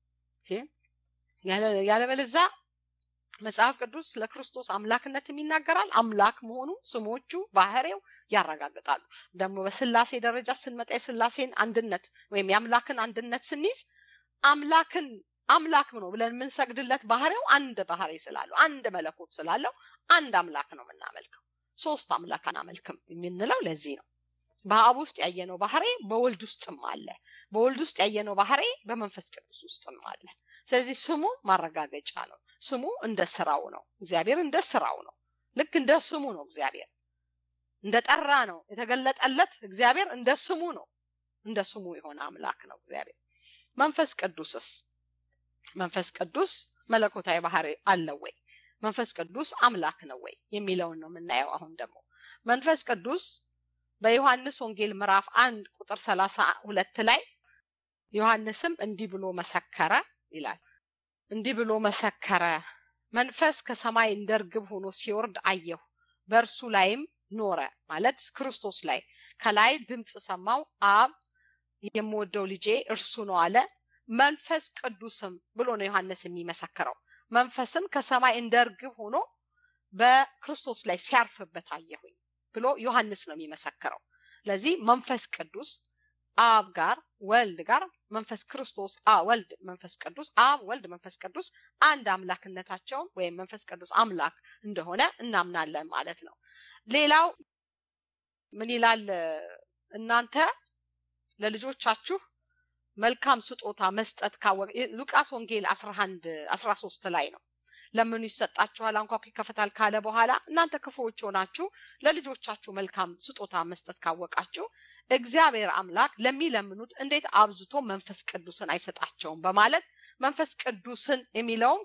ያለበለዛ መጽሐፍ ቅዱስ ለክርስቶስ አምላክነት ይናገራል አምላክ መሆኑ ስሞቹ ባህሬው ያረጋግጣሉ ደግሞ በስላሴ ደረጃ ስንመጣ የስላሴን አንድነት ወይም የአምላክን አንድነት ስንይዝ አምላክን አምላክ ነው ብለን የምንሰግድለት ባህሪው አንድ ባህሪ ስላለው አንድ መለኮት ስላለው አንድ አምላክ ነው የምናመልከው ሶስት አምላክ አናመልክም የምንለው ለዚህ ነው በአብ ውስጥ ያየነው ባህሪ በወልድ ውስጥም አለ በወልድ ውስጥ ያየነው ባህሪ በመንፈስ ቅዱስ ውስጥም አለ ስለዚህ ስሙ ማረጋገጫ ነው ስሙ እንደ ስራው ነው እግዚአብሔር እንደ ስራው ነው ልክ እንደ ስሙ ነው እግዚአብሔር እንደ ጠራ ነው የተገለጠለት እግዚአብሔር እንደ ስሙ ነው እንደ ስሙ የሆነ አምላክ ነው እግዚአብሔር መንፈስ ቅዱስስ መንፈስ ቅዱስ መለኮታዊ ባህሪ አለው ወይ መንፈስ ቅዱስ አምላክ ነው ወይ የሚለውን ነው የምናየው አሁን ደግሞ መንፈስ ቅዱስ በዮሐንስ ወንጌል ምዕራፍ አንድ ቁጥር ሰላሳ ሁለት ላይ ዮሐንስም እንዲህ ብሎ መሰከረ ይላል እንዲህ ብሎ መሰከረ መንፈስ ከሰማይ እንደ ርግብ ሆኖ ሲወርድ አየሁ በእርሱ ላይም ኖረ ማለት ክርስቶስ ላይ ከላይ ድምፅ ሰማው አብ የምወደው ልጄ እርሱ ነው አለ መንፈስ ቅዱስም ብሎ ነው ዮሐንስ የሚመሰክረው መንፈስም ከሰማይ እንደ ርግብ ሆኖ በክርስቶስ ላይ ሲያርፍበት አየሁኝ ብሎ ዮሐንስ ነው የሚመሰክረው ለዚህ መንፈስ ቅዱስ አብ ጋር ወልድ ጋር መንፈስ ክርስቶስ ወልድ መንፈስ ቅዱስ አብ ወልድ መንፈስ ቅዱስ አንድ አምላክነታቸውን ወይም መንፈስ ቅዱስ አምላክ እንደሆነ እናምናለን ማለት ነው ሌላው ምን ይላል እናንተ ለልጆቻችሁ መልካም ስጦታ መስጠት ካወቀ ሉቃስ ወንጌል 11 13 ላይ ነው ለምኑ ይሰጣችኋል አንኳኩ ይከፈታል ካለ በኋላ እናንተ ክፉዎች ሆናችሁ ለልጆቻችሁ መልካም ስጦታ መስጠት ካወቃችሁ እግዚአብሔር አምላክ ለሚለምኑት እንዴት አብዝቶ መንፈስ ቅዱስን አይሰጣቸውም በማለት መንፈስ ቅዱስን የሚለውም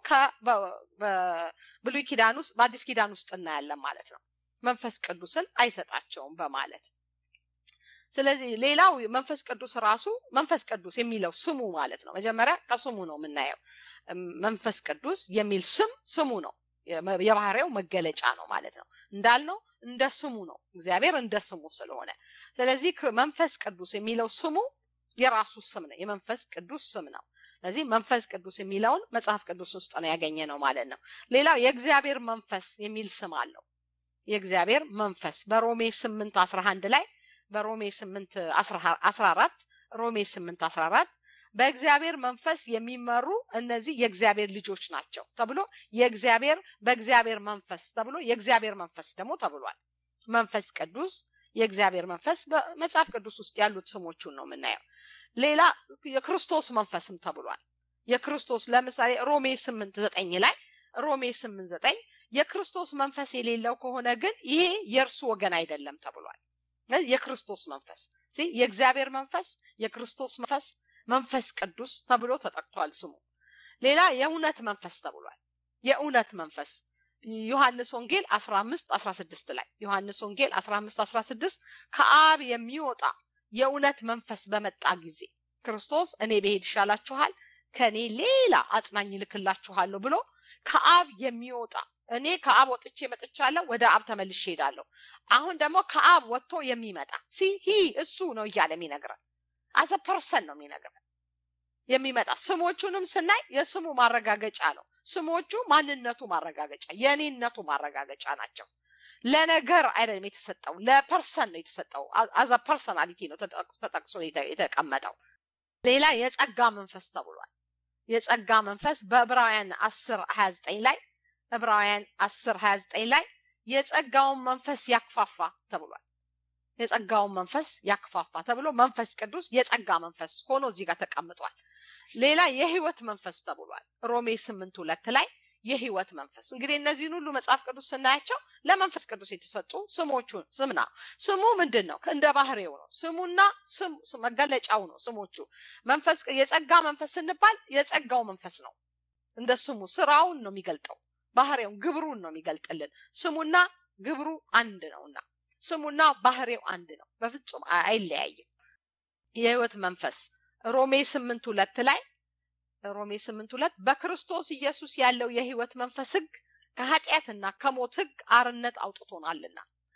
በብሉይ ኪዳን ውስጥ በአዲስ ኪዳን ውስጥ እናያለን ማለት ነው መንፈስ ቅዱስን አይሰጣቸውም በማለት ስለዚህ ሌላው መንፈስ ቅዱስ ራሱ መንፈስ ቅዱስ የሚለው ስሙ ማለት ነው መጀመሪያ ከስሙ ነው የምናየው መንፈስ ቅዱስ የሚል ስም ስሙ ነው የባህሪው መገለጫ ነው ማለት ነው እንዳልነው እንደ ስሙ ነው እግዚአብሔር እንደ ስሙ ስለሆነ ስለዚህ መንፈስ ቅዱስ የሚለው ስሙ የራሱ ስም ነው የመንፈስ ቅዱስ ስም ነው ስለዚህ መንፈስ ቅዱስ የሚለውን መጽሐፍ ቅዱስ ውስጥ ነው ያገኘ ነው ማለት ነው ሌላው የእግዚአብሔር መንፈስ የሚል ስም አለው የእግዚአብሔር መንፈስ በሮሜ ስምንት አስራ አንድ ላይ በሮሜ ስምንት አስራ አራት ሮሜ ስምንት አስራ አራት በእግዚአብሔር መንፈስ የሚመሩ እነዚህ የእግዚአብሔር ልጆች ናቸው ተብሎ የእግዚአብሔር በእግዚአብሔር መንፈስ ተብሎ የእግዚአብሔር መንፈስ ደግሞ ተብሏል። መንፈስ ቅዱስ የእግዚአብሔር መንፈስ በመጽሐፍ ቅዱስ ውስጥ ያሉት ስሞቹን ነው የምናየው። ሌላ የክርስቶስ መንፈስም ተብሏል። የክርስቶስ ለምሳሌ ሮሜ ስምንት ዘጠኝ ላይ ሮሜ ስምንት ዘጠኝ የክርስቶስ መንፈስ የሌለው ከሆነ ግን ይሄ የእርሱ ወገን አይደለም ተብሏል። የክርስቶስ መንፈስ የእግዚአብሔር መንፈስ የክርስቶስ መንፈስ መንፈስ ቅዱስ ተብሎ ተጠቅቷል ስሙ። ሌላ የእውነት መንፈስ ተብሏል። የእውነት መንፈስ ዮሐንስ ወንጌል 15 16 ላይ ዮሐንስ ወንጌል 15 16 ከአብ የሚወጣ የእውነት መንፈስ በመጣ ጊዜ ክርስቶስ እኔ ብሄድ ይሻላችኋል ከእኔ ሌላ አጽናኝ ልክላችኋለሁ ብሎ ከአብ የሚወጣ እኔ ከአብ ወጥቼ መጥቻለሁ፣ ወደ አብ ተመልሼ ሄዳለሁ። አሁን ደግሞ ከአብ ወጥቶ የሚመጣ ሲ ሂ እሱ ነው እያለ የሚነግረን አዘ ፐርሰን ነው የሚነግረን የሚመጣ ስሞቹንም ስናይ የስሙ ማረጋገጫ ነው። ስሞቹ ማንነቱ ማረጋገጫ የኔነቱ ማረጋገጫ ናቸው። ለነገር አይደለም የተሰጠው፣ ለፐርሰን ነው የተሰጠው። አዘ ፐርሰናሊቲ ነው ተጠቅሶ የተቀመጠው። ሌላ የጸጋ መንፈስ ተብሏል። የጸጋ መንፈስ በዕብራውያን አስር ሀያ ዘጠኝ ላይ ዕብራውያን አስር ሀያ ዘጠኝ ላይ የጸጋውን መንፈስ ያክፋፋ ተብሏል። የጸጋውን መንፈስ ያክፋፋ ተብሎ መንፈስ ቅዱስ የጸጋ መንፈስ ሆኖ እዚህ ጋር ተቀምጧል። ሌላ የህይወት መንፈስ ተብሏል። ሮሜ ስምንት ሁለት ላይ የህይወት መንፈስ እንግዲህ እነዚህን ሁሉ መጽሐፍ ቅዱስ ስናያቸው ለመንፈስ ቅዱስ የተሰጡ ስሞቹን ስም ነው። ስሙ ምንድን ነው? እንደ ባህሪው ነው። ስሙና መገለጫው ነው ስሞቹ። መንፈስ የጸጋ መንፈስ ስንባል የጸጋው መንፈስ ነው። እንደ ስሙ ስራውን ነው የሚገልጠው፣ ባህሪውን ግብሩን ነው የሚገልጥልን። ስሙና ግብሩ አንድ ነውና ስሙና ባህሪው አንድ ነው። በፍጹም አይለያይም። የህይወት መንፈስ ሮሜ ስምንት ሁለት ላይ ሮሜ ስምንት ሁለት በክርስቶስ ኢየሱስ ያለው የህይወት መንፈስ ህግ ከኃጢአትና ከሞት ህግ አርነት አውጥቶናልና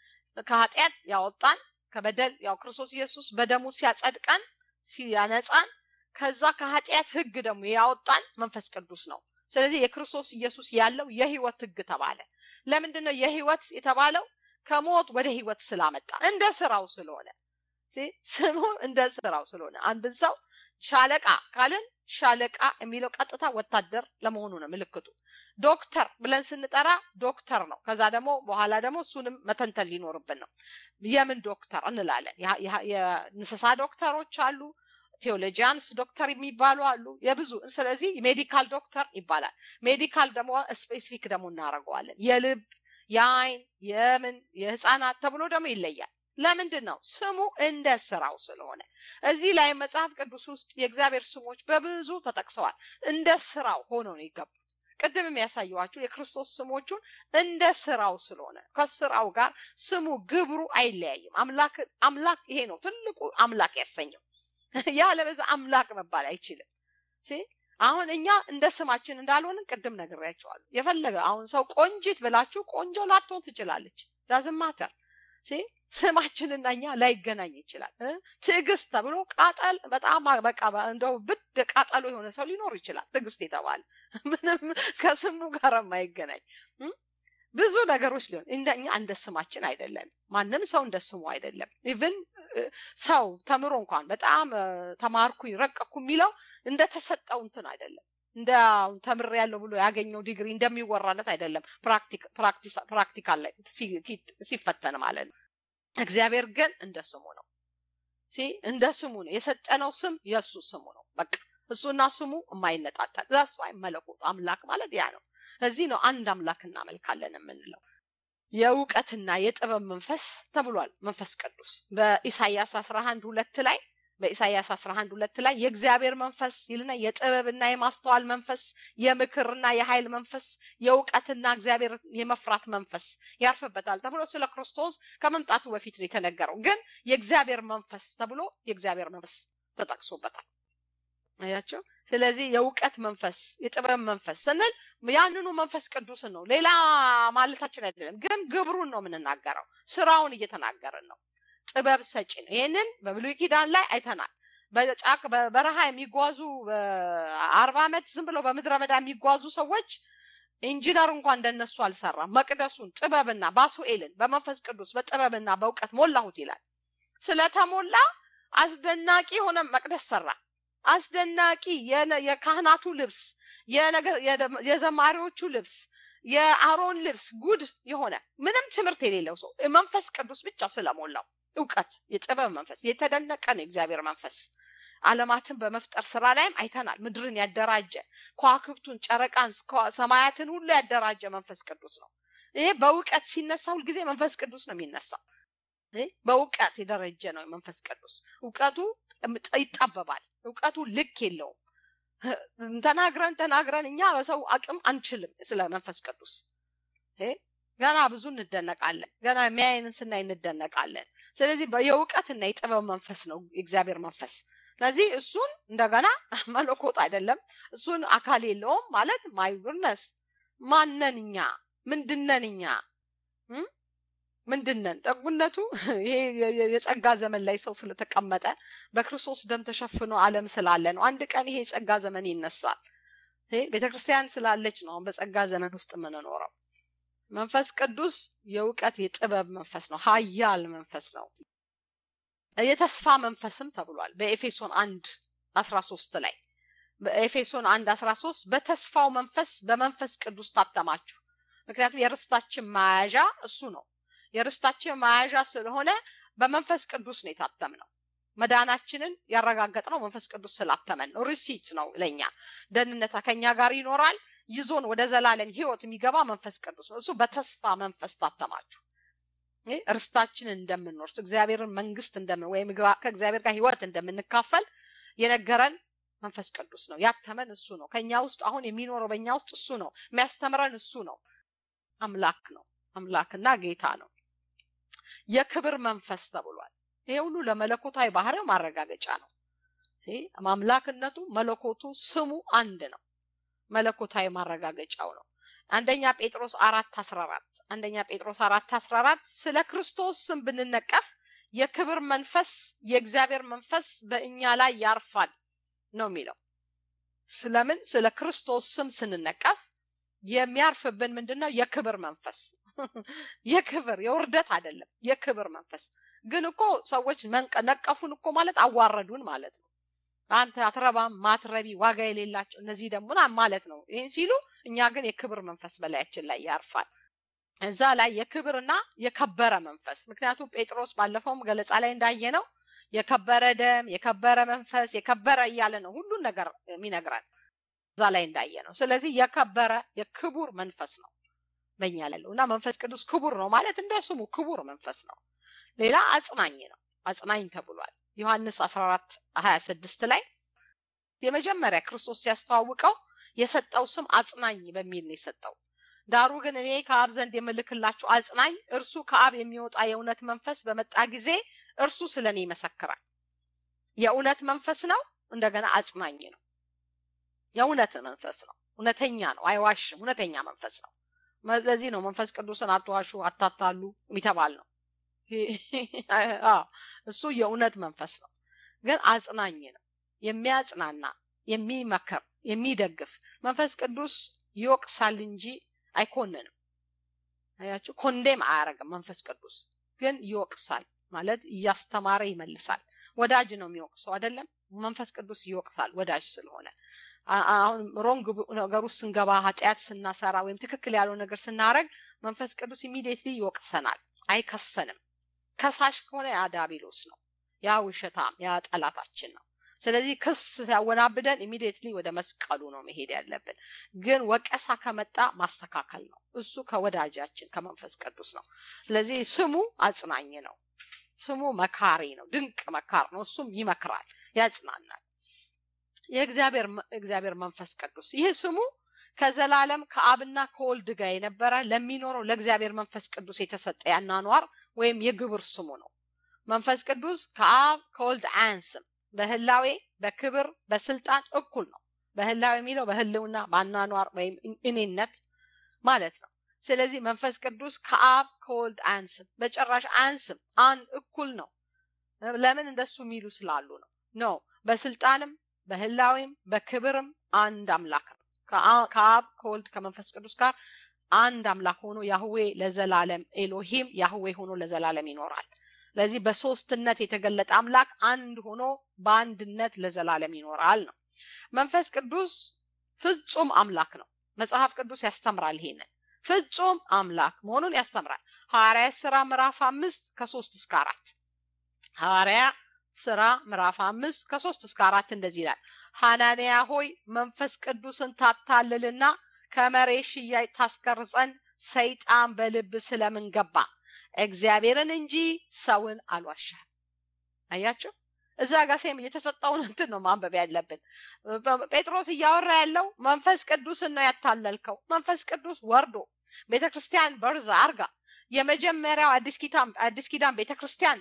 ከኃጢአት ያወጣን ከበደል ያው ክርስቶስ ኢየሱስ በደሙ ሲያጸድቀን ሲያነጻን ከዛ ከኃጢአት ህግ ደግሞ ያወጣን መንፈስ ቅዱስ ነው። ስለዚህ የክርስቶስ ኢየሱስ ያለው የህይወት ህግ ተባለ። ለምንድን ነው የህይወት የተባለው? ከሞት ወደ ህይወት ስላመጣ እንደ ስራው ስለሆነ ስሙ እንደ ስራው ስለሆነ አንድን ሰው ሻለቃ ካልን ሻለቃ የሚለው ቀጥታ ወታደር ለመሆኑ ነው ምልክቱ። ዶክተር ብለን ስንጠራ ዶክተር ነው። ከዛ ደግሞ በኋላ ደግሞ እሱንም መተንተን ሊኖርብን ነው። የምን ዶክተር እንላለን? የእንስሳ ዶክተሮች አሉ። ቴዎሎጂያንስ ዶክተር የሚባሉ አሉ። የብዙ ስለዚህ ሜዲካል ዶክተር ይባላል። ሜዲካል ደግሞ ስፔሲፊክ ደግሞ እናደርገዋለን። የልብ የአይን የምን የህፃናት ተብሎ ደግሞ ይለያል። ለምንድን ነው? ስሙ እንደ ስራው ስለሆነ። እዚህ ላይ መጽሐፍ ቅዱስ ውስጥ የእግዚአብሔር ስሞች በብዙ ተጠቅሰዋል። እንደ ስራው ሆኖ ነው የገቡት። ቅድም የሚያሳየዋችሁ የክርስቶስ ስሞቹን እንደ ስራው ስለሆነ ከስራው ጋር ስሙ ግብሩ አይለያይም። አምላክ አምላክ ይሄ ነው ትልቁ አምላክ ያሰኘው። ያለበዛ አምላክ መባል አይችልም። አሁን እኛ እንደ ስማችን እንዳልሆንን ቅድም ነግሬያቸዋለሁ። የፈለገ አሁን ሰው ቆንጂት ብላችሁ ቆንጆ ላትሆን ትችላለች። ዳዝም ማተር ስማችንና እኛ ላይገናኝ ይችላል። ትዕግስት ተብሎ ቃጠል በጣም በቃ እንደው ብድ ቃጠሎ የሆነ ሰው ሊኖር ይችላል። ትዕግስት የተባለ ምንም ከስሙ ጋር የማይገናኝ ብዙ ነገሮች ሊሆን እንደኛ እንደ ስማችን አይደለም። ማንም ሰው እንደ ስሙ አይደለም። ኢቭን ሰው ተምሮ እንኳን በጣም ተማርኩኝ ረቀኩ የሚለው እንደተሰጠው እንትን አይደለም። እንደ ተምር ያለው ብሎ ያገኘው ዲግሪ እንደሚወራለት አይደለም። ፕራክቲካል ላይ ሲፈተን ማለት ነው። እግዚአብሔር ግን እንደ ስሙ ነው። እንደ ስሙ ነው የሰጠነው ስም የእሱ ስሙ ነው። በቃ እሱና ስሙ የማይነጣጠል ዛስ መለኮት አምላክ ማለት ያ ነው። እዚህ ነው አንድ አምላክ እናመልካለን የምንለው። የእውቀትና የጥበብ መንፈስ ተብሏል። መንፈስ ቅዱስ በኢሳይያስ አስራ አንድ ሁለት ላይ በኢሳይያስ 11 ሁለት ላይ የእግዚአብሔር መንፈስ ይልና የጥበብና የማስተዋል መንፈስ፣ የምክርና የኃይል መንፈስ፣ የእውቀትና እግዚአብሔር የመፍራት መንፈስ ያርፍበታል ተብሎ ስለ ክርስቶስ ከመምጣቱ በፊት ነው የተነገረው። ግን የእግዚአብሔር መንፈስ ተብሎ የእግዚአብሔር መንፈስ ተጠቅሶበታል። አያቸው። ስለዚህ የእውቀት መንፈስ፣ የጥበብ መንፈስ ስንል ያንኑ መንፈስ ቅዱስን ነው፣ ሌላ ማለታችን አይደለም። ግን ግብሩን ነው የምንናገረው፣ ስራውን እየተናገርን ነው። ጥበብ ሰጪ ነው። ይህንን በብሉይ ኪዳን ላይ አይተናል። በጫቅ በበረሃ የሚጓዙ አርባ ዓመት ዝም ብለው በምድረ በዳ የሚጓዙ ሰዎች ኢንጂነር እንኳን እንደነሱ አልሰራም። መቅደሱን ጥበብና ባሱኤልን በመንፈስ ቅዱስ በጥበብና በእውቀት ሞላሁት ይላል። ስለተሞላ አስደናቂ የሆነ መቅደስ ሰራ። አስደናቂ የካህናቱ ልብስ የዘማሪዎቹ ልብስ የአሮን ልብስ ጉድ የሆነ ምንም ትምህርት የሌለው ሰው መንፈስ ቅዱስ ብቻ ስለሞላው እውቀት የጥበብ መንፈስ የተደነቀ ነው የእግዚአብሔር መንፈስ አለማትን በመፍጠር ስራ ላይም አይተናል ምድርን ያደራጀ ከዋክብቱን ጨረቃን ሰማያትን ሁሉ ያደራጀ መንፈስ ቅዱስ ነው ይሄ በእውቀት ሲነሳ ሁልጊዜ መንፈስ ቅዱስ ነው የሚነሳው በእውቀት የደረጀ ነው መንፈስ ቅዱስ እውቀቱ ይጠበባል እውቀቱ ልክ የለውም ተናግረን ተናግረን እኛ በሰው አቅም አንችልም ስለ መንፈስ ቅዱስ ገና ብዙ እንደነቃለን ገና የሚያይንን ስናይ እንደነቃለን ስለዚህ የእውቀትና የጥበብ መንፈስ ነው የእግዚአብሔር መንፈስ ስለዚህ እሱን እንደገና መለኮት አይደለም እሱን አካል የለውም ማለት ማይጉርነስ ማነን እኛ ምንድነን እኛ ምንድነን ጠጉነቱ ይሄ የጸጋ ዘመን ላይ ሰው ስለተቀመጠ በክርስቶስ ደም ተሸፍኖ አለም ስላለ ነው አንድ ቀን ይሄ የጸጋ ዘመን ይነሳል ቤተክርስቲያን ስላለች ነው በጸጋ ዘመን ውስጥ የምንኖረው መንፈስ ቅዱስ የእውቀት የጥበብ መንፈስ ነው ሀያል መንፈስ ነው የተስፋ መንፈስም ተብሏል በኤፌሶን አንድ አስራ ሶስት ላይ በኤፌሶን አንድ አስራ ሶስት በተስፋው መንፈስ በመንፈስ ቅዱስ ታተማችሁ ምክንያቱም የርስታችን መያዣ እሱ ነው የርስታችን መያዣ ስለሆነ በመንፈስ ቅዱስ ነው የታተም ነው መዳናችንን ያረጋገጥ ነው መንፈስ ቅዱስ ስላተመን ነው ሪሲት ነው ለኛ ደህንነታ ከኛ ጋር ይኖራል ይዞን ወደ ዘላለም ህይወት የሚገባ መንፈስ ቅዱስ ነው እሱ በተስፋ መንፈስ ታተማችሁ እርስታችንን እንደምንወርስ እግዚአብሔርን መንግስት እንደምን ወይም ከእግዚአብሔር ጋር ህይወት እንደምንካፈል የነገረን መንፈስ ቅዱስ ነው ያተመን እሱ ነው ከኛ ውስጥ አሁን የሚኖረው በእኛ ውስጥ እሱ ነው የሚያስተምረን እሱ ነው አምላክ ነው አምላክና ጌታ ነው የክብር መንፈስ ተብሏል ይሄ ሁሉ ለመለኮታዊ ባህሪው ማረጋገጫ ነው አምላክነቱ መለኮቱ ስሙ አንድ ነው መለኮታዊ ማረጋገጫው ነው አንደኛ ጴጥሮስ አራት አስራ አራት አንደኛ ጴጥሮስ አራት አስራ አራት ስለ ክርስቶስ ስም ብንነቀፍ የክብር መንፈስ የእግዚአብሔር መንፈስ በእኛ ላይ ያርፋል ነው የሚለው ስለምን ስለ ክርስቶስ ስም ስንነቀፍ የሚያርፍብን ምንድን ነው የክብር መንፈስ የክብር የውርደት አይደለም የክብር መንፈስ ግን እኮ ሰዎች ነቀፉን እኮ ማለት አዋረዱን ማለት ነው አንተ አትረባም ማትረቢ ዋጋ የሌላቸው እነዚህ ደግሞ ማለት ነው ይህን ሲሉ እኛ ግን የክብር መንፈስ በላያችን ላይ ያርፋል እዛ ላይ የክብርና የከበረ መንፈስ ምክንያቱም ጴጥሮስ ባለፈውም ገለጻ ላይ እንዳየ ነው የከበረ ደም የከበረ መንፈስ የከበረ እያለ ነው ሁሉን ነገር የሚነግረን እዛ ላይ እንዳየ ነው ስለዚህ የከበረ የክቡር መንፈስ ነው በእኛ ላለው እና መንፈስ ቅዱስ ክቡር ነው ማለት እንደ ስሙ ክቡር መንፈስ ነው ሌላ አጽናኝ ነው አጽናኝ ተብሏል ዮሐንስ 14 26 ላይ የመጀመሪያ ክርስቶስ ሲያስተዋውቀው የሰጠው ስም አጽናኝ በሚል ነው የሰጠው ዳሩ ግን እኔ ከአብ ዘንድ የምልክላችሁ አጽናኝ እርሱ ከአብ የሚወጣ የእውነት መንፈስ በመጣ ጊዜ እርሱ ስለ እኔ ይመሰክራል የእውነት መንፈስ ነው እንደገና አጽናኝ ነው የእውነት መንፈስ ነው እውነተኛ ነው አይዋሽም እውነተኛ መንፈስ ነው ለዚህ ነው መንፈስ ቅዱስን አትዋሹ አታታሉ የሚተባል ነው እሱ የእውነት መንፈስ ነው ግን አጽናኝ ነው የሚያጽናና የሚመክር የሚደግፍ መንፈስ ቅዱስ ይወቅሳል እንጂ አይኮንንም አያችሁ ኮንዴም አያረግም መንፈስ ቅዱስ ግን ይወቅሳል ማለት እያስተማረ ይመልሳል ወዳጅ ነው የሚወቅሰው አይደለም መንፈስ ቅዱስ ይወቅሳል ወዳጅ ስለሆነ አሁን ሮንግ ነገር ውስጥ ስንገባ ኃጢአት ስናሰራ ወይም ትክክል ያለው ነገር ስናረግ መንፈስ ቅዱስ ኢሚዲየትሊ ይወቅሰናል አይከሰንም ከሳሽ ከሆነ ያ ዳቢሎስ ነው ያ ውሸታም ያ ጠላታችን ነው ስለዚህ ክስ ሲያወናብደን ኢሚዲየትሊ ወደ መስቀሉ ነው መሄድ ያለብን ግን ወቀሳ ከመጣ ማስተካከል ነው እሱ ከወዳጃችን ከመንፈስ ቅዱስ ነው ስለዚህ ስሙ አጽናኝ ነው ስሙ መካሪ ነው ድንቅ መካር ነው እሱም ይመክራል ያጽናናል የእግዚአብሔር እግዚአብሔር መንፈስ ቅዱስ ይህ ስሙ ከዘላለም ከአብና ከወልድ ጋር የነበረ ለሚኖረው ለእግዚአብሔር መንፈስ ቅዱስ የተሰጠ ያናኗር ወይም የግብር ስሙ ነው መንፈስ ቅዱስ ከአብ ከወልድ አያንስም በህላዌ በክብር በስልጣን እኩል ነው በህላዌ የሚለው በህልውና በአናኗር ወይም እኔነት ማለት ነው ስለዚህ መንፈስ ቅዱስ ከአብ ከወልድ አያንስም በጭራሽ አያንስም አንድ እኩል ነው ለምን እንደሱ የሚሉ ስላሉ ነው ኖ በስልጣንም በህላዌም በክብርም አንድ አምላክ ነው ከአብ ከወልድ ከመንፈስ ቅዱስ ጋር አንድ አምላክ ሆኖ ያህዌ ለዘላለም ኤሎሂም ያህዌ ሆኖ ለዘላለም ይኖራል ስለዚህ በሶስትነት የተገለጠ አምላክ አንድ ሆኖ በአንድነት ለዘላለም ይኖራል ነው። መንፈስ ቅዱስ ፍጹም አምላክ ነው። መጽሐፍ ቅዱስ ያስተምራል ይሄንን ፍጹም አምላክ መሆኑን ያስተምራል። ሐዋርያ ስራ ምዕራፍ አምስት ከሶስት እስከ አራት ሐዋርያ ስራ ምዕራፍ አምስት ከሶስት እስከ አራት እንደዚህ ይላል። ሐናንያ ሆይ መንፈስ ቅዱስን ታታልልና ከመሬት ሽያጭ ታስቀርጸን ሰይጣን በልብ ስለምን ገባ? እግዚአብሔርን እንጂ ሰውን አልዋሻህም። አያችሁ፣ እዛ ጋር ሴም የተሰጠውን እንትን ነው ማንበብ ያለብን። ጴጥሮስ እያወራ ያለው መንፈስ ቅዱስን ነው ያታለልከው። መንፈስ ቅዱስ ወርዶ ቤተ ክርስቲያን በርዛ አርጋ የመጀመሪያው አዲስ ኪዳን አዲስ ኪዳን ቤተ ክርስቲያን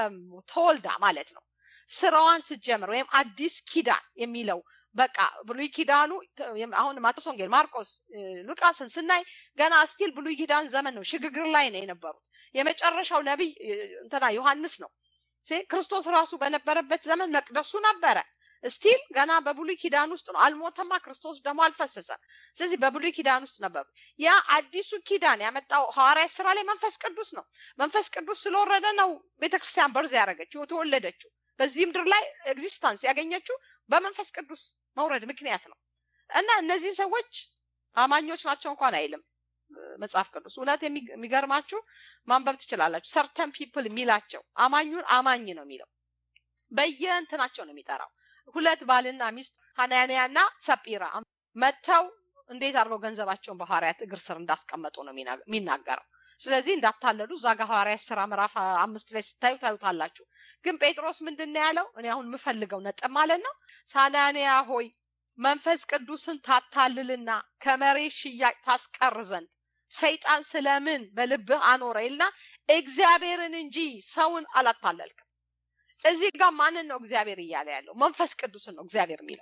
ተወልዳ ማለት ነው ስራዋን ስትጀምር ወይም አዲስ ኪዳን የሚለው በቃ ብሉይ ኪዳኑ አሁን ማቴዎስ ወንጌል፣ ማርቆስ፣ ሉቃስን ስናይ ገና ስቲል ብሉይ ኪዳን ዘመን ነው፣ ሽግግር ላይ ነው የነበሩት። የመጨረሻው ነቢይ እንትና ዮሐንስ ነው። ክርስቶስ ራሱ በነበረበት ዘመን መቅደሱ ነበረ። ስቲል ገና በብሉይ ኪዳን ውስጥ ነው። አልሞተማ፣ ክርስቶስ ደግሞ አልፈሰሰም። ስለዚህ በብሉይ ኪዳን ውስጥ ነበሩ። ያ አዲሱ ኪዳን ያመጣው ሐዋርያት ስራ ላይ መንፈስ ቅዱስ ነው። መንፈስ ቅዱስ ስለወረደ ነው ቤተክርስቲያን በርዝ ያደረገችው የተወለደችው በዚህ ምድር ላይ ኤግዚስታንስ ያገኘችው በመንፈስ ቅዱስ መውረድ ምክንያት ነው እና እነዚህ ሰዎች አማኞች ናቸው እንኳን አይልም መጽሐፍ ቅዱስ። እውነት የሚገርማችሁ ማንበብ ትችላላችሁ። ሰርተን ፒፕል የሚላቸው አማኙን አማኝ ነው የሚለው በየእንትናቸው ነው የሚጠራው። ሁለት ባልና ሚስት ሐናንያ እና ሰጲራ መጥተው እንዴት አድርገው ገንዘባቸውን በሐዋርያት እግር ስር እንዳስቀመጡ ነው የሚናገረው። ስለዚህ እንዳታለሉ እዛ ጋር ሐዋርያት ስራ ምዕራፍ አምስት ላይ ስታዩ ታዩታላችሁ። ግን ጴጥሮስ ምንድን ነው ያለው? እኔ አሁን የምፈልገው ነጥብ ማለት ነው ሳናንያ ሆይ መንፈስ ቅዱስን ታታልልና ከመሬት ሽያጭ ታስቀር ዘንድ ሰይጣን ስለምን በልብህ አኖረ ይልና እግዚአብሔርን እንጂ ሰውን አላታለልክም። እዚህ ጋር ማንን ነው እግዚአብሔር እያለ ያለው? መንፈስ ቅዱስን ነው እግዚአብሔር የሚለው።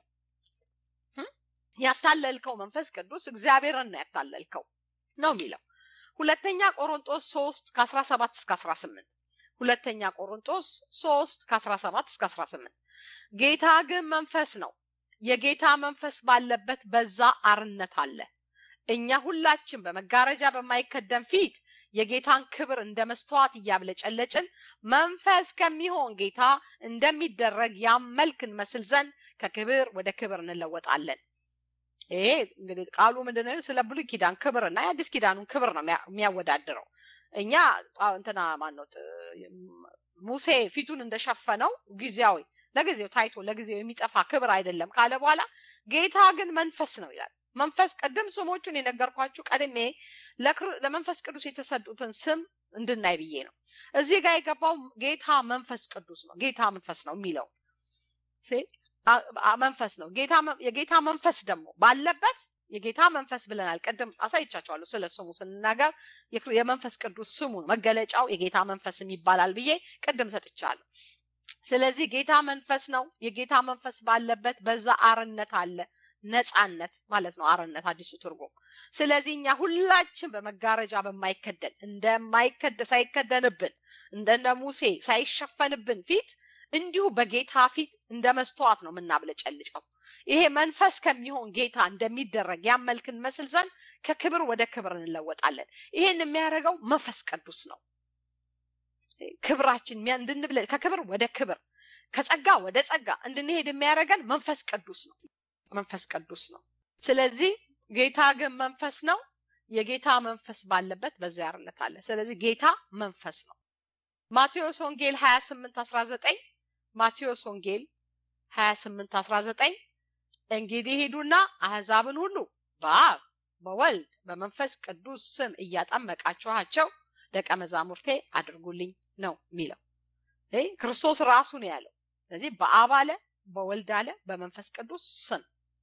ያታለልከው መንፈስ ቅዱስ እግዚአብሔርን ነው ያታለልከው ነው የሚለው። ሁለተኛ ቆሮንጦስ ሶስት ከአስራ ሰባት እስከ አስራ ስምንት ሁለተኛ ቆሮንጦስ ሶስት ከአስራ ሰባት እስከ አስራ ስምንት ጌታ ግን መንፈስ ነው፣ የጌታ መንፈስ ባለበት በዛ አርነት አለ። እኛ ሁላችን በመጋረጃ በማይከደን ፊት የጌታን ክብር እንደ መስተዋት እያብለጨለጭን መንፈስ ከሚሆን ጌታ እንደሚደረግ ያመልክ እንመስል ዘንድ ከክብር ወደ ክብር እንለወጣለን። ይሄ እንግዲህ ቃሉ ምንድነው? ስለ ብሉይ ኪዳን ክብር እና የአዲስ ኪዳኑን ክብር ነው የሚያወዳድረው። እኛ እንትና ማኖት ሙሴ ፊቱን እንደሸፈነው ጊዜያዊ ለጊዜው ታይቶ ለጊዜው የሚጠፋ ክብር አይደለም ካለ በኋላ ጌታ ግን መንፈስ ነው ይላል። መንፈስ ቅድም ስሞቹን የነገርኳችሁ ቀድሜ ለመንፈስ ቅዱስ የተሰጡትን ስም እንድናይ ብዬ ነው። እዚህ ጋር የገባው ጌታ መንፈስ ቅዱስ ነው። ጌታ መንፈስ ነው የሚለው መንፈስ ነው። የጌታ መንፈስ ደግሞ ባለበት የጌታ መንፈስ ብለናል። ቅድም አሳይቻቸዋለሁ ስለ ስሙ ስንናገር የመንፈስ ቅዱስ ስሙ መገለጫው የጌታ መንፈስ ይባላል ብዬ ቅድም ሰጥቻለሁ። ስለዚህ ጌታ መንፈስ ነው። የጌታ መንፈስ ባለበት በዛ አርነት አለ። ነፃነት ማለት ነው አርነት አዲሱ ትርጉም። ስለዚህ እኛ ሁላችን በመጋረጃ በማይከደን እንደማይከደ ሳይከደንብን እንደነ ሙሴ ሳይሸፈንብን ፊት እንዲሁ በጌታ ፊት እንደ መስተዋት ነው የምናብለጨልጨው። ይሄ መንፈስ ከሚሆን ጌታ እንደሚደረግ ያመልክን መስል ዘንድ ከክብር ወደ ክብር እንለወጣለን። ይሄን የሚያደርገው መንፈስ ቅዱስ ነው። ክብራችን እንድንብለ ከክብር ወደ ክብር ከጸጋ ወደ ጸጋ እንድንሄድ የሚያደርገን መንፈስ ቅዱስ ነው። መንፈስ ቅዱስ ነው። ስለዚህ ጌታ ግን መንፈስ ነው። የጌታ መንፈስ ባለበት በዚያ አርነት አለ። ስለዚህ ጌታ መንፈስ ነው። ማቴዎስ ወንጌል 28 19 ማቴዎስ ወንጌል 28 19 እንግዲህ ሂዱና አህዛብን ሁሉ በአብ በወልድ በመንፈስ ቅዱስ ስም እያጠመቃችኋቸው ደቀ መዛሙርቴ አድርጉልኝ ነው የሚለው። ክርስቶስ ራሱ ነው ያለው። ስለዚህ በአብ አለ፣ በወልድ አለ፣ በመንፈስ ቅዱስ ስም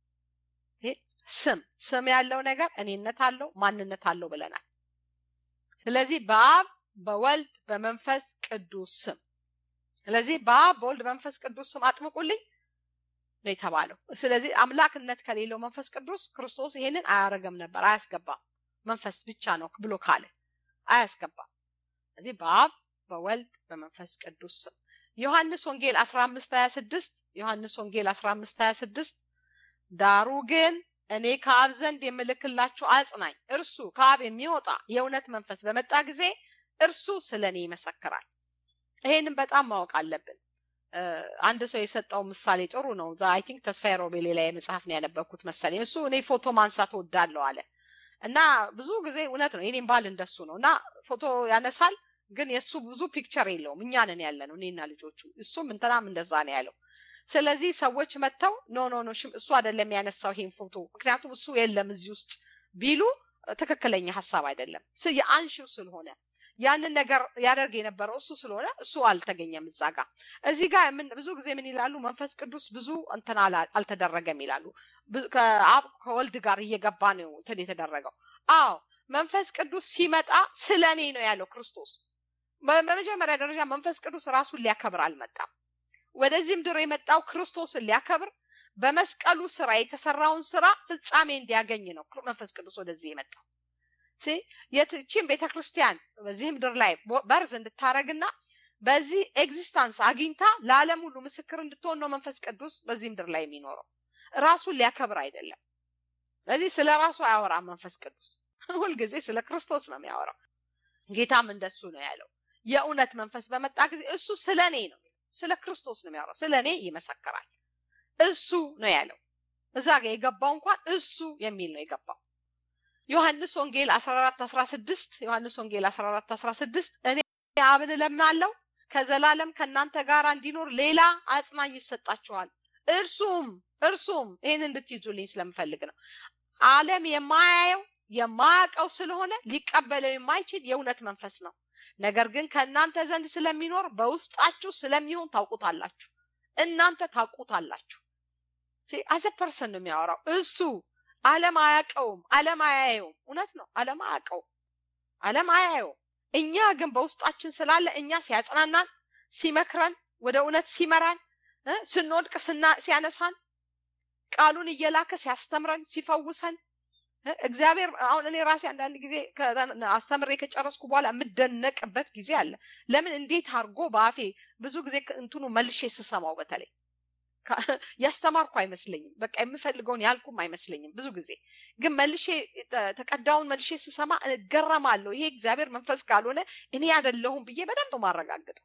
ስም ስም ያለው ነገር እኔነት አለው፣ ማንነት አለው ብለናል። ስለዚህ በአብ በወልድ በመንፈስ ቅዱስ ስም ስለዚህ በአብ በወልድ በመንፈስ ቅዱስ ስም አጥምቁልኝ ነው የተባለው። ስለዚህ አምላክነት ከሌለው መንፈስ ቅዱስ ክርስቶስ ይሄንን አያረገም ነበር፣ አያስገባም። መንፈስ ብቻ ነው ብሎ ካለ አያስገባም። ስለዚህ በአብ በወልድ በመንፈስ ቅዱስ ስም ዮሐንስ ወንጌል 15 26 ዮሐንስ ወንጌል 15 26 ዳሩ ግን እኔ ከአብ ዘንድ የምልክላችሁ አጽናኝ እርሱ ከአብ የሚወጣ የእውነት መንፈስ በመጣ ጊዜ እርሱ ስለ እኔ ይመሰክራል። ይሄንን በጣም ማወቅ አለብን። አንድ ሰው የሰጠው ምሳሌ ጥሩ ነው። አይ ቲንክ ተስፋዬ ሮቤሌ ላይ መጽሐፍ ነው ያነበብኩት መሰለኝ። እሱ እኔ ፎቶ ማንሳት እወዳለሁ አለ እና ብዙ ጊዜ እውነት ነው። የኔም ባል እንደሱ ነው እና ፎቶ ያነሳል፣ ግን የእሱ ብዙ ፒክቸር የለውም። እኛ ነን ያለ ነው እኔና ልጆቹ። እሱም እንትናም እንደዛ ነው ያለው። ስለዚህ ሰዎች መጥተው ኖ ኖ ኖ እሱ አይደለም ያነሳው ይሄን ፎቶ ምክንያቱም እሱ የለም እዚህ ውስጥ ቢሉ ትክክለኛ ሀሳብ አይደለም። የአንሺው ስለሆነ ያንን ነገር ያደርግ የነበረው እሱ ስለሆነ እሱ አልተገኘም እዛ ጋር። እዚህ ጋር ብዙ ጊዜ ምን ይላሉ? መንፈስ ቅዱስ ብዙ እንትን አልተደረገም ይላሉ። ከአብ ከወልድ ጋር እየገባ ነው እንትን የተደረገው። አዎ መንፈስ ቅዱስ ሲመጣ ስለ እኔ ነው ያለው ክርስቶስ። በመጀመሪያ ደረጃ መንፈስ ቅዱስ ራሱን ሊያከብር አልመጣም። ወደዚህ ምድር የመጣው ክርስቶስን ሊያከብር በመስቀሉ ስራ የተሰራውን ስራ ፍጻሜ እንዲያገኝ ነው መንፈስ ቅዱስ ወደዚህ የመጣው። የትቺን ቤተ ክርስቲያን በዚህ ምድር ላይ በርዝ እንድታረግና በዚህ ኤግዚስታንስ አግኝታ ለዓለም ሁሉ ምስክር እንድትሆን ነው መንፈስ ቅዱስ በዚህ ምድር ላይ የሚኖረው። ራሱን ሊያከብር አይደለም። ስለዚህ ስለ ራሱ አያወራም መንፈስ ቅዱስ። ሁልጊዜ ስለ ክርስቶስ ነው የሚያወራው። ጌታም እንደሱ ነው ያለው። የእውነት መንፈስ በመጣ ጊዜ እሱ ስለ እኔ ነው ስለ ክርስቶስ ነው የሚያወራው። ስለ እኔ ይመሰክራል። እሱ ነው ያለው። እዛ ጋር የገባው እንኳን እሱ የሚል ነው የገባው። ዮሐንስ ወንጌል 14 16 ዮሐንስ ወንጌል 14 16 እኔ አብን እለምናለሁ ከዘላለም ከእናንተ ጋር እንዲኖር ሌላ አጽናኝ ይሰጣችኋል። እርሱም እርሱም ይህን እንድትይዙልኝ ስለምፈልግ ነው። ዓለም የማያየው የማያውቀው ስለሆነ ሊቀበለው የማይችል የእውነት መንፈስ ነው። ነገር ግን ከእናንተ ዘንድ ስለሚኖር በውስጣችሁ ስለሚሆን ታውቁታላችሁ። እናንተ ታውቁታላችሁ። አዘ ፐርሰን ነው የሚያወራው እሱ ዓለም አያውቀውም፣ ዓለም አያየውም። እውነት ነው፣ ዓለም አያውቀውም፣ ዓለም አያየውም። እኛ ግን በውስጣችን ስላለ እኛ ሲያጽናናን፣ ሲመክረን፣ ወደ እውነት ሲመራን፣ ስንወድቅ ሲያነሳን፣ ቃሉን እየላከ ሲያስተምረን፣ ሲፈውሰን እግዚአብሔር አሁን እኔ ራሴ አንዳንድ ጊዜ አስተምሬ ከጨረስኩ በኋላ የምደነቅበት ጊዜ አለ። ለምን እንዴት አድርጎ በአፌ ብዙ ጊዜ እንትኑ መልሼ ስሰማው በተለይ ያስተማርኩ አይመስለኝም። በቃ የምፈልገውን ያልኩም አይመስለኝም። ብዙ ጊዜ ግን መልሼ ተቀዳውን መልሼ ስሰማ እገረማለሁ። ይሄ እግዚአብሔር መንፈስ ካልሆነ እኔ አይደለሁም ብዬ በደንብ ማረጋግጠው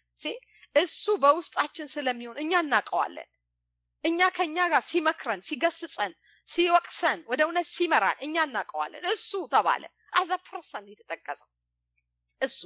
እሱ በውስጣችን ስለሚሆን እኛ እናውቀዋለን። እኛ ከኛ ጋር ሲመክረን፣ ሲገስጸን፣ ሲወቅሰን፣ ወደ እውነት ሲመራን እኛ እናውቀዋለን። እሱ ተባለ አዘ ፐርሰን የተጠቀሰው እሱ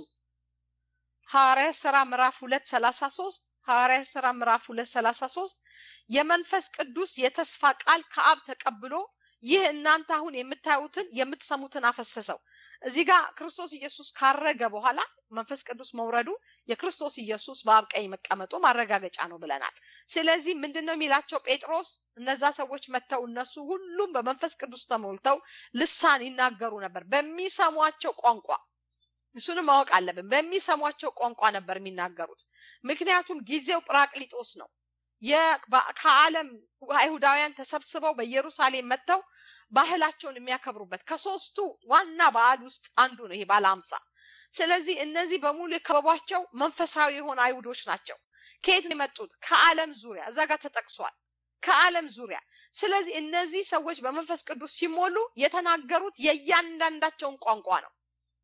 ሐዋርያት ስራ ምዕራፍ ሁለት ሰላሳ ሶስት ሐዋርያት ስራ ምዕራፍ ሁለት ሰላሳ ሶስት የመንፈስ ቅዱስ የተስፋ ቃል ከአብ ተቀብሎ ይህ እናንተ አሁን የምታዩትን የምትሰሙትን አፈሰሰው። እዚህ ጋር ክርስቶስ ኢየሱስ ካረገ በኋላ መንፈስ ቅዱስ መውረዱ የክርስቶስ ኢየሱስ በአብ ቀኝ መቀመጡ ማረጋገጫ ነው ብለናል። ስለዚህ ምንድን ነው የሚላቸው ጴጥሮስ? እነዛ ሰዎች መጥተው እነሱ ሁሉም በመንፈስ ቅዱስ ተሞልተው ልሳን ይናገሩ ነበር በሚሰሟቸው ቋንቋ እሱንም ማወቅ አለብን። በሚሰሟቸው ቋንቋ ነበር የሚናገሩት። ምክንያቱም ጊዜው ጵራቅሊጦስ ነው። ከዓለም አይሁዳውያን ተሰብስበው በኢየሩሳሌም መጥተው ባህላቸውን የሚያከብሩበት ከሶስቱ ዋና በዓል ውስጥ አንዱ ነው ይሄ ባለ አምሳ። ስለዚህ እነዚህ በሙሉ የከበቧቸው መንፈሳዊ የሆኑ አይሁዶች ናቸው። ከየት ነው የመጡት? ከዓለም ዙሪያ እዛ ጋር ተጠቅሷል። ከዓለም ዙሪያ። ስለዚህ እነዚህ ሰዎች በመንፈስ ቅዱስ ሲሞሉ የተናገሩት የእያንዳንዳቸውን ቋንቋ ነው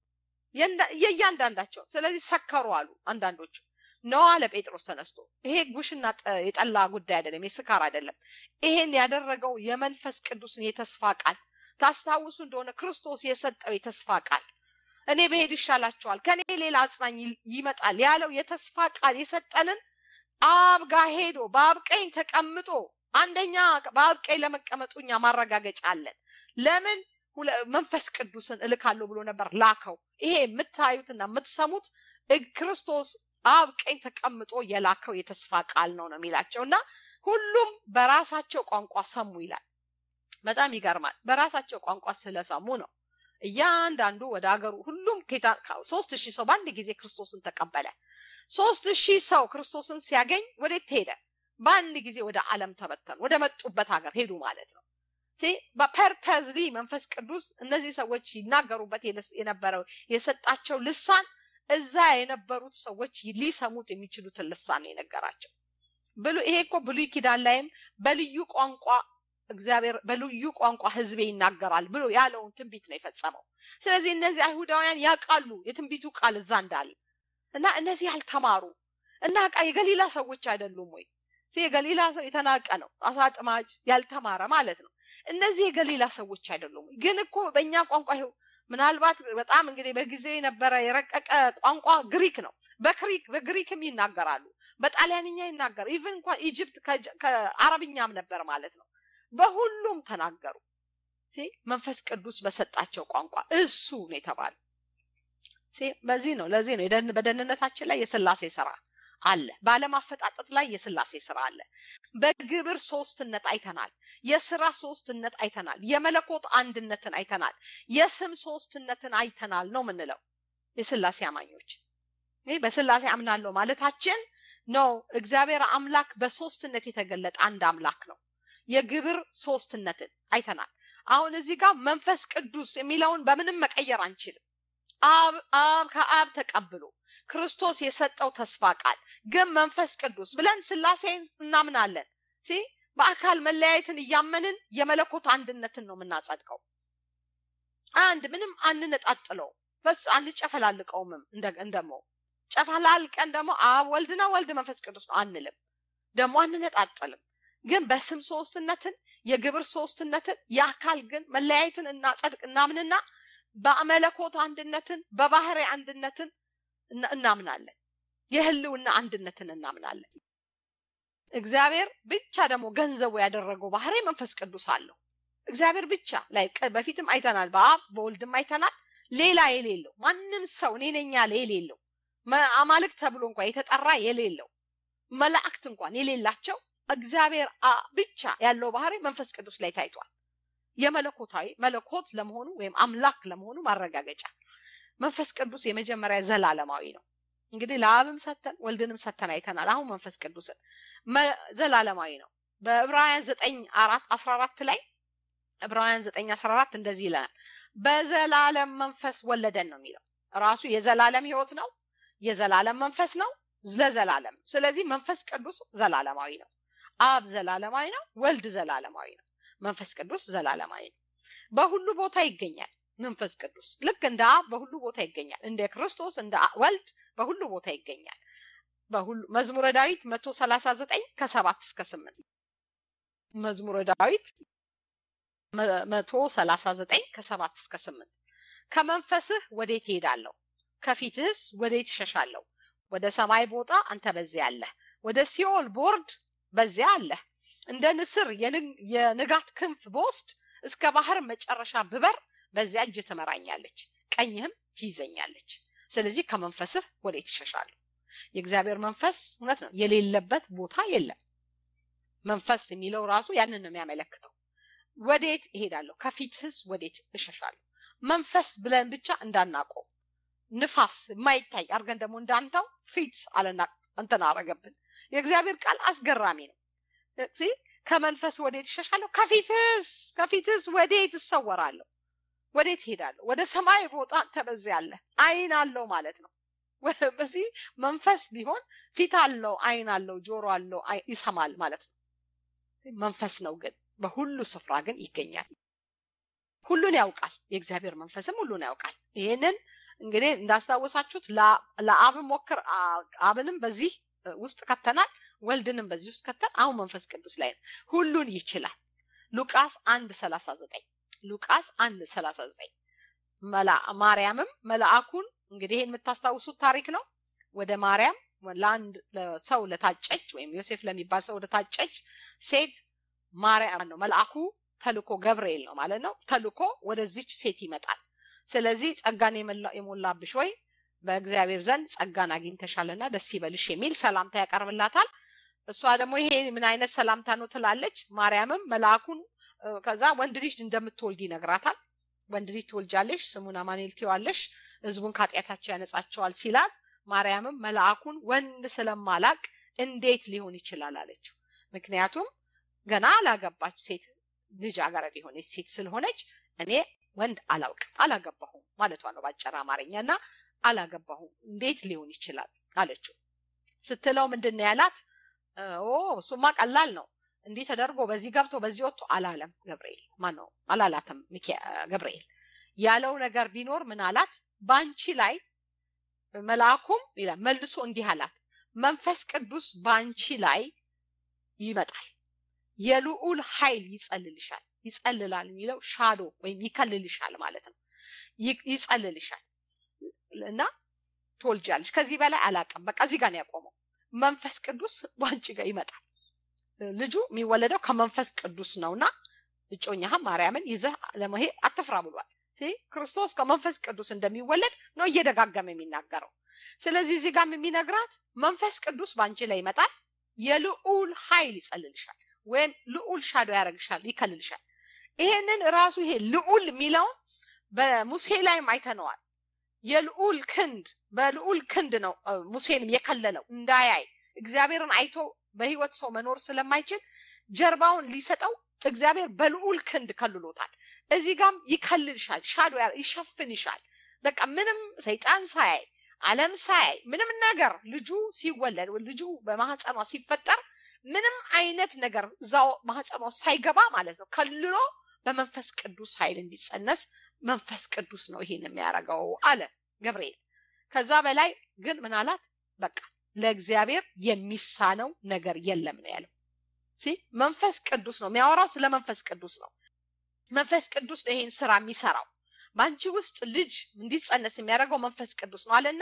የእያንዳንዳቸው። ስለዚህ ሰከሩ አሉ አንዳንዶቹ። ነው አለ ጴጥሮስ ተነስቶ። ይሄ ጉሽና የጠላ ጉዳይ አይደለም፣ የስካር አይደለም። ይሄን ያደረገው የመንፈስ ቅዱስን የተስፋ ቃል ታስታውሱ እንደሆነ ክርስቶስ የሰጠው የተስፋ ቃል እኔ በሄድ ይሻላቸዋል፣ ከኔ ሌላ አጽናኝ ይመጣል ያለው የተስፋ ቃል የሰጠንን አብ ጋር ሄዶ በአብ ቀኝ ተቀምጦ አንደኛ በአብ ቀኝ ለመቀመጡ እኛ ማረጋገጫ አለን። ለምን መንፈስ ቅዱስን እልካለሁ ብሎ ነበር ላከው። ይሄ የምታዩትና የምትሰሙት ክርስቶስ አብ ቀኝ ተቀምጦ የላከው የተስፋ ቃል ነው ነው የሚላቸው እና ሁሉም በራሳቸው ቋንቋ ሰሙ ይላል። በጣም ይገርማል። በራሳቸው ቋንቋ ስለሰሙ ነው እያንዳንዱ ወደ ሀገሩ ሁሉም ሶስት ሺህ ሰው በአንድ ጊዜ ክርስቶስን ተቀበለ። ሶስት ሺህ ሰው ክርስቶስን ሲያገኝ ወዴት ሄደ? በአንድ ጊዜ ወደ ዓለም ተበተኑ። ወደ መጡበት ሀገር ሄዱ ማለት ነው። በፐርፐዝሊ መንፈስ ቅዱስ እነዚህ ሰዎች ይናገሩበት የነበረው የሰጣቸው ልሳን እዛ የነበሩት ሰዎች ሊሰሙት የሚችሉትን ልሳን ነው የነገራቸው። ብሉ ይሄ እኮ ብሉይ ኪዳን ላይም በልዩ ቋንቋ እግዚአብሔር በልዩ ቋንቋ ሕዝቤ ይናገራል ብሎ ያለውን ትንቢት ነው የፈጸመው። ስለዚህ እነዚህ አይሁዳውያን ያውቃሉ የትንቢቱ ቃል እዛ እንዳለ። እና እነዚህ ያልተማሩ እና ቃ የገሊላ ሰዎች አይደሉም ወይ? የገሊላ ሰው የተናቀ ነው፣ አሳ አጥማጅ ያልተማረ ማለት ነው። እነዚህ የገሊላ ሰዎች አይደሉም ወይ? ግን እኮ በእኛ ቋንቋ ይኸው ምናልባት በጣም እንግዲህ በጊዜው የነበረ የረቀቀ ቋንቋ ግሪክ ነው። በክሪክ በግሪክም ይናገራሉ፣ በጣሊያንኛ ይናገራሉ። ኢቭን እንኳን ኢጅፕት ከአረብኛም ነበር ማለት ነው። በሁሉም ተናገሩ። መንፈስ ቅዱስ በሰጣቸው ቋንቋ እሱ ነው የተባለ። በዚህ ነው ለዚህ ነው በደህንነታችን ላይ የስላሴ ስራ አለ። በዓለም አፈጣጠጥ ላይ የስላሴ ስራ አለ። በግብር ሶስትነት አይተናል። የስራ ሶስትነት አይተናል። የመለኮት አንድነትን አይተናል። የስም ሶስትነትን አይተናል ነው የምንለው የስላሴ አማኞች። ይህ በስላሴ አምናለሁ ማለታችን ነው። እግዚአብሔር አምላክ በሶስትነት የተገለጠ አንድ አምላክ ነው። የግብር ሶስትነትን አይተናል። አሁን እዚህ ጋር መንፈስ ቅዱስ የሚለውን በምንም መቀየር አንችልም። አብ አብ ከአብ ተቀብሎ ክርስቶስ የሰጠው ተስፋ ቃል ግን መንፈስ ቅዱስ ብለን ስላሴ እናምናለን። ሲ በአካል መለያየትን እያመንን የመለኮት አንድነትን ነው የምናጸድቀው። አንድ ምንም አንነጣጥለው በስ አንጨፈላልቀውምም እንደሞ ጨፈላልቀን ደግሞ አብ ወልድ ነው ወልድ መንፈስ ቅዱስ ነው አንልም። ደግሞ አንነጣጥልም። ግን በስም ሶስትነትን የግብር ሶስትነትን የአካል ግን መለያየትን እናጸድቅ እናምንና በመለኮት አንድነትን በባህሪ አንድነትን እናምናለን። የህልውና አንድነትን እናምናለን። እግዚአብሔር ብቻ ደግሞ ገንዘቡ ያደረገው ባህሪ መንፈስ ቅዱስ አለው። እግዚአብሔር ብቻ ላይ በፊትም አይተናል፣ በአብ በወልድም አይተናል። ሌላ የሌለው ማንም ሰው እኔ ነኝ ያለ የሌለው አማልክት ተብሎ እንኳን የተጠራ የሌለው መላእክት እንኳን የሌላቸው እግዚአብሔር ብቻ ያለው ባህሪ መንፈስ ቅዱስ ላይ ታይቷል። የመለኮታዊ መለኮት ለመሆኑ ወይም አምላክ ለመሆኑ ማረጋገጫ መንፈስ ቅዱስ የመጀመሪያ ዘላለማዊ ነው። እንግዲህ ለአብም ሰተን ወልድንም ሰተን አይተናል። አሁን መንፈስ ቅዱስን ዘላለማዊ ነው። በዕብራውያን ዘጠኝ አራት አስራ አራት ላይ ዕብራውያን ዘጠኝ አስራ አራት እንደዚህ ይለናል። በዘላለም መንፈስ ወለደን ነው የሚለው። ራሱ የዘላለም ህይወት ነው፣ የዘላለም መንፈስ ነው ለዘላለም። ስለዚህ መንፈስ ቅዱስ ዘላለማዊ ነው። አብ ዘላለማዊ ነው፣ ወልድ ዘላለማዊ ነው፣ መንፈስ ቅዱስ ዘላለማዊ ነው። በሁሉ ቦታ ይገኛል። መንፈስ ቅዱስ ልክ እንደ አብ በሁሉ ቦታ ይገኛል። እንደ ክርስቶስ እንደ ወልድ በሁሉ ቦታ ይገኛል። በሁሉ መዝሙረ ዳዊት መቶ ሰላሳ ዘጠኝ ከሰባት እስከ ስምንት መዝሙረ ዳዊት መቶ ሰላሳ ዘጠኝ ከሰባት እስከ ስምንት ከመንፈስህ ወዴት እሄዳለሁ? ከፊትህስ ወዴት እሸሻለሁ? ወደ ሰማይ ቦታ አንተ በዚያ አለህ፣ ወደ ሲኦል ቦርድ በዚያ አለህ። እንደ ንስር የንጋት ክንፍ በወስድ እስከ ባህር መጨረሻ ብበር በዚያ እጅ ትመራኛለች፣ ቀኝህም ትይዘኛለች። ስለዚህ ከመንፈስህ ወዴት ይሸሻሉ? የእግዚአብሔር መንፈስ እውነት ነው የሌለበት ቦታ የለም። መንፈስ የሚለው ራሱ ያንን ነው የሚያመለክተው። ወዴት እሄዳለሁ? ከፊትህስ ወዴት እሸሻለሁ? መንፈስ ብለን ብቻ እንዳናቆም ንፋስ የማይታይ አድርገን ደግሞ እንዳንተው ፊት አለና እንትን አረገብን። የእግዚአብሔር ቃል አስገራሚ ነው። ከመንፈስ ወዴት እሸሻለሁ? ከፊትህስ ከፊትህስ ወዴት እሰወራለሁ? ወዴት ሄዳለሁ? ወደ ሰማይ ቦታ አንተ በዚያ አለ። አይን አለው ማለት ነው። በዚህ መንፈስ ቢሆን ፊት አለው፣ አይን አለው፣ ጆሮ አለው፣ ይሰማል ማለት ነው። መንፈስ ነው ግን በሁሉ ስፍራ ግን ይገኛል። ሁሉን ያውቃል። የእግዚአብሔር መንፈስም ሁሉን ያውቃል። ይህንን እንግዲህ እንዳስታወሳችሁት ለአብን ሞክር አብንም በዚህ ውስጥ ከተናል፣ ወልድንም በዚህ ውስጥ ከተን አሁን መንፈስ ቅዱስ ላይ ነው። ሁሉን ይችላል። ሉቃስ አንድ ሰላሳ ዘጠኝ ሉቃስ አንድ ሰላሳ ዘጠኝ ማርያምም መልአኩን እንግዲህ ይህን የምታስታውሱት ታሪክ ነው። ወደ ማርያም ለአንድ ሰው ለታጨች ወይም ዮሴፍ ለሚባል ሰው ለታጨች ሴት ማርያም ነው መልአኩ ተልኮ ገብርኤል ነው ማለት ነው። ተልኮ ወደዚች ሴት ይመጣል። ስለዚህ ጸጋን የሞላብሽ ወይ በእግዚአብሔር ዘንድ ጸጋን አግኝተሻልና ደስ ይበልሽ የሚል ሰላምታ ያቀርብላታል። እሷ ደግሞ ይሄ ምን አይነት ሰላምታ ነው ትላለች። ማርያምም መልአኩን ከዛ ወንድ ልጅ እንደምትወልድ ይነግራታል። ወንድ ልጅ ትወልጃለሽ፣ ስሙን አማኑኤል ትይዋለሽ፣ ህዝቡን ከኃጢአታቸው ያነጻቸዋል ሲላት፣ ማርያምም መልአኩን ወንድ ስለማላቅ እንዴት ሊሆን ይችላል አለችው። ምክንያቱም ገና አላገባች ሴት ልጅ አገረድ የሆነች ሴት ስለሆነች እኔ ወንድ አላውቅም አላገባሁም ማለቷ ነው ባጭር አማርኛ እና አላገባሁም እንዴት ሊሆን ይችላል አለችው። ስትለው ምንድን ነው ያላት? ኦ እሱማ ቀላል ነው እንዲህ ተደርጎ በዚህ ገብቶ በዚህ ወጥቶ አላለም ገብርኤል። ማን ነው አላላትም ገብርኤል። ያለው ነገር ቢኖር ምን አላት? በአንቺ ላይ መልአኩም ይላል መልሶ እንዲህ አላት መንፈስ ቅዱስ በአንቺ ላይ ይመጣል የልዑል ኃይል ይጸልልሻል ይጸልላል የሚለው ሻዶ ወይም ይከልልሻል ማለት ነው ይጸልልሻል እና ትወልጃለሽ ከዚህ በላይ አላቅም በቃ እዚህ ጋር ነው ያቆመው መንፈስ ቅዱስ በአንቺ ጋር ይመጣል ልጁ የሚወለደው ከመንፈስ ቅዱስ ነውና እጮኛህም ማርያምን ይዘህ ለመሄድ አትፍራ ብሏል ክርስቶስ ከመንፈስ ቅዱስ እንደሚወለድ ነው እየደጋገመ የሚናገረው ስለዚህ እዚህ ጋር የሚነግራት መንፈስ ቅዱስ በአንቺ ላይ ይመጣል የልዑል ኃይል ይጸልልሻል ወይም ልዑል ሻዶ ያደረግሻል ይከልልሻል ይሄንን ራሱ ይሄ ልዑል የሚለውን በሙሴ ላይም አይተነዋል የልዑል ክንድ በልዑል ክንድ ነው ሙሴንም የከለለው እንዳያይ እግዚአብሔርን አይቶ በህይወት ሰው መኖር ስለማይችል ጀርባውን ሊሰጠው እግዚአብሔር በልዑል ክንድ ከልሎታል እዚህ ጋም ይከልልሻል ሻዶ ይሸፍንሻል በቃ ምንም ሰይጣን ሳያይ አለም ሳያይ ምንም ነገር ልጁ ሲወለድ ልጁ በማህፀኗ ሲፈጠር ምንም አይነት ነገር እዛው ማህፀኗ ሳይገባ ማለት ነው ከልሎ በመንፈስ ቅዱስ ኃይል እንዲጸነስ መንፈስ ቅዱስ ነው ይሄን የሚያደርገው አለ ገብርኤል ከዛ በላይ ግን ምን አላት በቃ ለእግዚአብሔር የሚሳነው ነገር የለም ነው ያለው መንፈስ ቅዱስ ነው የሚያወራው ስለ መንፈስ ቅዱስ ነው መንፈስ ቅዱስ ነው ይሄን ስራ የሚሰራው በአንቺ ውስጥ ልጅ እንዲጸነስ የሚያደርገው መንፈስ ቅዱስ ነው አለና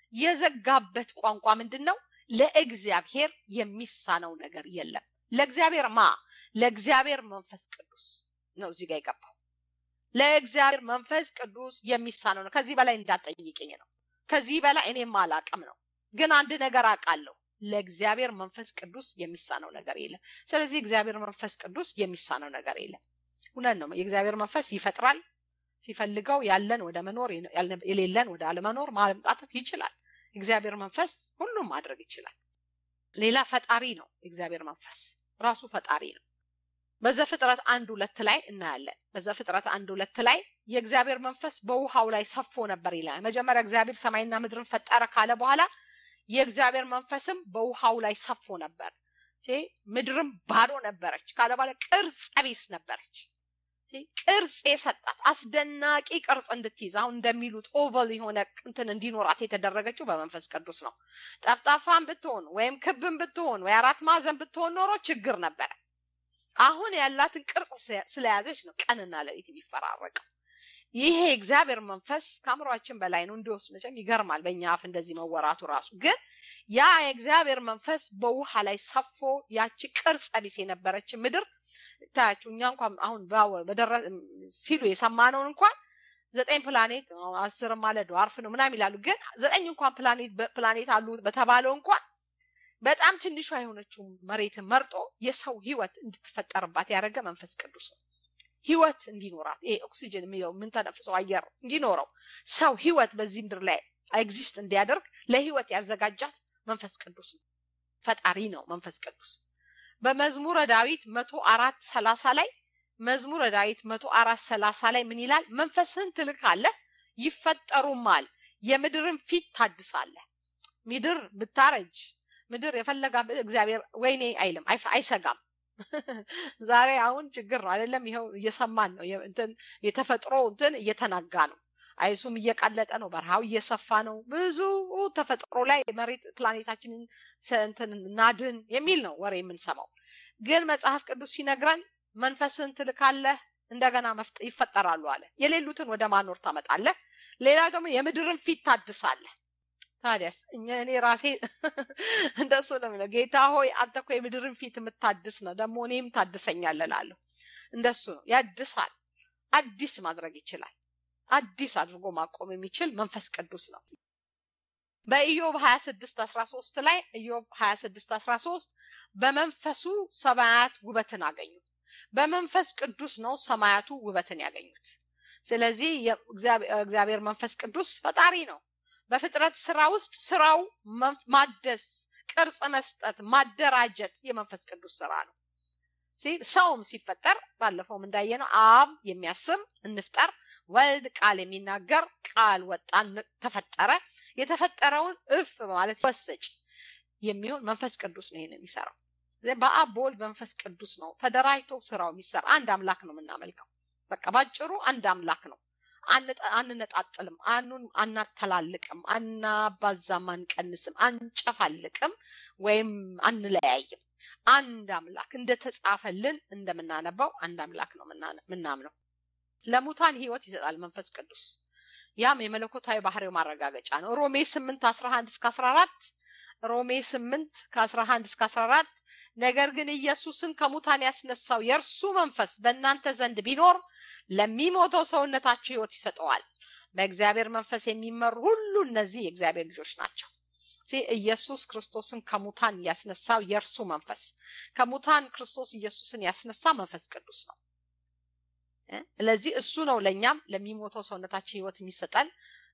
የዘጋበት ቋንቋ ምንድን ነው ለእግዚአብሔር የሚሳነው ነገር የለም ለእግዚአብሔር ማ ለእግዚአብሔር መንፈስ ቅዱስ ነው እዚህ ጋር የገባው ለእግዚአብሔር መንፈስ ቅዱስ የሚሳነው ነው ከዚህ በላይ እንዳጠይቅኝ ነው ከዚህ በላይ እኔም አላቅም ነው ግን አንድ ነገር አውቃለሁ ለእግዚአብሔር መንፈስ ቅዱስ የሚሳነው ነገር የለም ስለዚህ እግዚአብሔር መንፈስ ቅዱስ የሚሳነው ነገር የለም እውነት ነው የእግዚአብሔር መንፈስ ይፈጥራል ሲፈልገው ያለን ወደ መኖር የሌለን ወደ አለመኖር ማምጣት ይችላል እግዚአብሔር መንፈስ ሁሉም ማድረግ ይችላል ሌላ ፈጣሪ ነው የእግዚአብሔር መንፈስ ራሱ ፈጣሪ ነው በዘፍጥረት አንድ ሁለት ላይ እናያለን በዘፍጥረት አንድ ሁለት ላይ የእግዚአብሔር መንፈስ በውሃው ላይ ሰፎ ነበር ይላል መጀመሪያ እግዚአብሔር ሰማይና ምድርን ፈጠረ ካለ በኋላ የእግዚአብሔር መንፈስም በውሃው ላይ ሰፎ ነበር ምድርም ባዶ ነበረች ካለ በኋላ ቅርጽ ቢስ ነበረች ቅርጽ የሰጣት አስደናቂ ቅርጽ እንድትይዝ አሁን እንደሚሉት ኦቨል የሆነ እንትን እንዲኖራት የተደረገችው በመንፈስ ቅዱስ ነው ጠፍጣፋን ብትሆን ወይም ክብን ብትሆን ወይ አራት ማዕዘን ብትሆን ኖሮ ችግር ነበረ አሁን ያላትን ቅርጽ ስለያዘች ነው ቀንና ሌሊት የሚፈራረቀው ይሄ እግዚአብሔር መንፈስ ከአእምሯችን በላይ ነው እንዲወስ መቼም ይገርማል በእኛ አፍ እንደዚህ መወራቱ ራሱ ግን ያ የእግዚአብሔር መንፈስ በውሃ ላይ ሰፎ ያቺ ቅርጽ ቢስ የነበረች ምድር ታያችሁ እኛ እንኳን አሁን ሲሉ የሰማነውን እንኳን ዘጠኝ ፕላኔት አስር ማለት ዷርፍ ነው ምናም ይላሉ ግን ዘጠኝ እንኳን ፕላኔት አሉ በተባለው እንኳን በጣም ትንሿ የሆነችው መሬትን መርጦ የሰው ህይወት እንድትፈጠርባት ያደረገ መንፈስ ቅዱስ ነው ህይወት እንዲኖራት ይሄ ኦክሲጅን የሚለው የምንተነፍሰው አየር እንዲኖረው ሰው ህይወት በዚህ ምድር ላይ ኤግዚስት እንዲያደርግ ለህይወት ያዘጋጃት መንፈስ ቅዱስ ነው ፈጣሪ ነው መንፈስ ቅዱስ በመዝሙረ ዳዊት መቶ አራት ሰላሳ ላይ መዝሙረ ዳዊት መቶ አራት ሰላሳ ላይ ምን ይላል መንፈስህን ትልካለህ ይፈጠሩማል የምድርን ፊት ታድሳለህ ምድር ብታረጅ ምድር የፈለጋ እግዚአብሔር ወይኔ አይልም አይሰጋም ዛሬ አሁን ችግር ነው አይደለም ይኸው እየሰማን ነው እንትን የተፈጥሮ እንትን እየተናጋ ነው አይሱም እየቀለጠ ነው በረሃው እየሰፋ ነው ብዙ ተፈጥሮ ላይ መሬት ፕላኔታችንን እንትን ናድን የሚል ነው ወሬ የምንሰማው ግን መጽሐፍ ቅዱስ ሲነግረን መንፈስን ትልካለህ እንደገና ይፈጠራሉ አለ የሌሉትን ወደ ማኖር ታመጣለህ ሌላ ደግሞ የምድርን ፊት ታድሳለህ ታዲያስ እኔ ራሴ እንደሱ ነው የሚለው ጌታ ሆይ አንተ እኮ የምድርን ፊት የምታድስ ነው ደግሞ እኔም ታድሰኛለህ ላለሁ እንደሱ ነው ያድሳል አዲስ ማድረግ ይችላል አዲስ አድርጎ ማቆም የሚችል መንፈስ ቅዱስ ነው በኢዮብ 26 13 ላይ ኢዮብ 26 13 በመንፈሱ ሰማያት ውበትን አገኙ በመንፈስ ቅዱስ ነው ሰማያቱ ውበትን ያገኙት ስለዚህ እግዚአብሔር መንፈስ ቅዱስ ፈጣሪ ነው በፍጥረት ስራ ውስጥ ስራው ማደስ ቅርጽ መስጠት ማደራጀት የመንፈስ ቅዱስ ስራ ነው ሰውም ሲፈጠር ባለፈውም እንዳየነው አብ የሚያስብ እንፍጠር ወልድ ቃል የሚናገር ቃል ወጣን ተፈጠረ የተፈጠረውን እፍ ማለት ወሰጭ የሚሆን መንፈስ ቅዱስ ነው ይሄን የሚሰራው በአብ በወልድ መንፈስ ቅዱስ ነው ተደራጅቶ ስራው የሚሰራ አንድ አምላክ ነው የምናመልከው በቃ ባጭሩ አንድ አምላክ ነው አንነጣጥልም፣ አኑን አናተላልቅም፣ አናባዛም፣ አንቀንስም፣ አንጨፋልቅም ወይም አንለያይም። አንድ አምላክ እንደተጻፈልን እንደምናነባው አንድ አምላክ ነው ምናምነው። ለሙታን ህይወት ይሰጣል መንፈስ ቅዱስ። ያም የመለኮታዊ ባህሪው ማረጋገጫ ነው። ሮሜ ስምንት አስራ አንድ እስከ አስራ አራት ሮሜ ስምንት ከአስራ አንድ እስከ አስራ አራት ነገር ግን ኢየሱስን ከሙታን ያስነሳው የእርሱ መንፈስ በእናንተ ዘንድ ቢኖር ለሚሞተው ሰውነታችሁ ህይወት ይሰጠዋል። በእግዚአብሔር መንፈስ የሚመሩ ሁሉ እነዚህ የእግዚአብሔር ልጆች ናቸው። ኢየሱስ ክርስቶስን ከሙታን ያስነሳው የእርሱ መንፈስ ከሙታን ክርስቶስ ኢየሱስን ያስነሳ መንፈስ ቅዱስ ነው። ስለዚህ እሱ ነው ለእኛም ለሚሞተው ሰውነታችን ህይወት የሚሰጠን።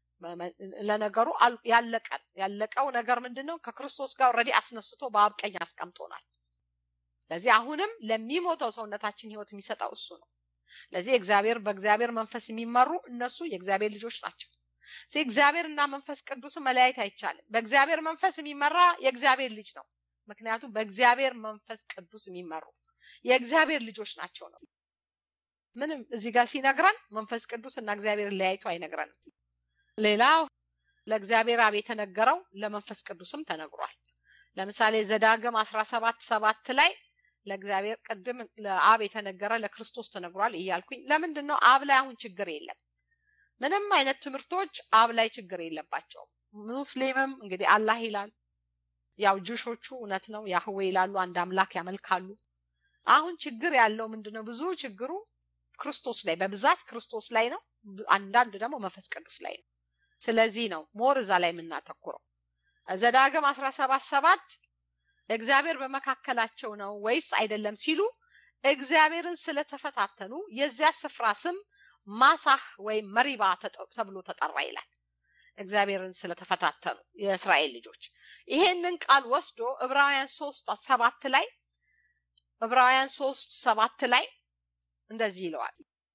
ለነገሩ ያለቀን ያለቀው ነገር ምንድን ነው? ከክርስቶስ ጋር ኦልሬዲ አስነስቶ በአብ ቀኝ አስቀምጦናል። ስለዚህ አሁንም ለሚሞተው ሰውነታችን ህይወት የሚሰጠው እሱ ነው። ለዚህ እግዚአብሔር በእግዚአብሔር መንፈስ የሚመሩ እነሱ የእግዚአብሔር ልጆች ናቸው። እግዚአብሔር እና መንፈስ ቅዱስን መለያየት አይቻልም። በእግዚአብሔር መንፈስ የሚመራ የእግዚአብሔር ልጅ ነው። ምክንያቱም በእግዚአብሔር መንፈስ ቅዱስ የሚመሩ የእግዚአብሔር ልጆች ናቸው ነው። ምንም እዚህ ጋር ሲነግረን መንፈስ ቅዱስ እና እግዚአብሔር ለያይቶ አይነግረንም። ሌላው ለእግዚአብሔር አብ የተነገረው ለመንፈስ ቅዱስም ተነግሯል። ለምሳሌ ዘዳግም አስራ ሰባት ሰባት ላይ ለእግዚአብሔር ቅድም ለአብ የተነገረ ለክርስቶስ ተነግሯል እያልኩኝ ለምንድን ነው አብ ላይ አሁን ችግር የለም? ምንም አይነት ትምህርቶች አብ ላይ ችግር የለባቸውም። ሙስሊምም እንግዲህ አላህ ይላል። ያው ጁሾቹ እውነት ነው ያህዌ ይላሉ፣ አንድ አምላክ ያመልካሉ። አሁን ችግር ያለው ምንድን ነው? ብዙ ችግሩ ክርስቶስ ላይ በብዛት ክርስቶስ ላይ ነው። አንዳንድ ደግሞ መንፈስ ቅዱስ ላይ ነው። ስለዚህ ነው ሞር እዛ ላይ የምናተኩረው። ዘዳግም አስራ ሰባት ሰባት እግዚአብሔር በመካከላቸው ነው ወይስ አይደለም ሲሉ እግዚአብሔርን ስለተፈታተኑ የዚያ ስፍራ ስም ማሳህ ወይም መሪባ ተብሎ ተጠራ ይላል። እግዚአብሔርን ስለተፈታተኑ የእስራኤል ልጆች ይሄንን ቃል ወስዶ ዕብራውያን ሶስት ሰባት ላይ ዕብራውያን ሶስት ሰባት ላይ እንደዚህ ይለዋል።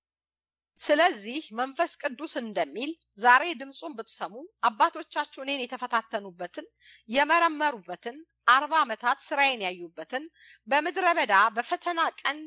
ስለዚህ መንፈስ ቅዱስ እንደሚል ዛሬ ድምፁን ብትሰሙ አባቶቻችሁ እኔን የተፈታተኑበትን የመረመሩበትን አርባ ዓመታት ስራዬን ያዩበትን በምድረ በዳ በፈተና ቀን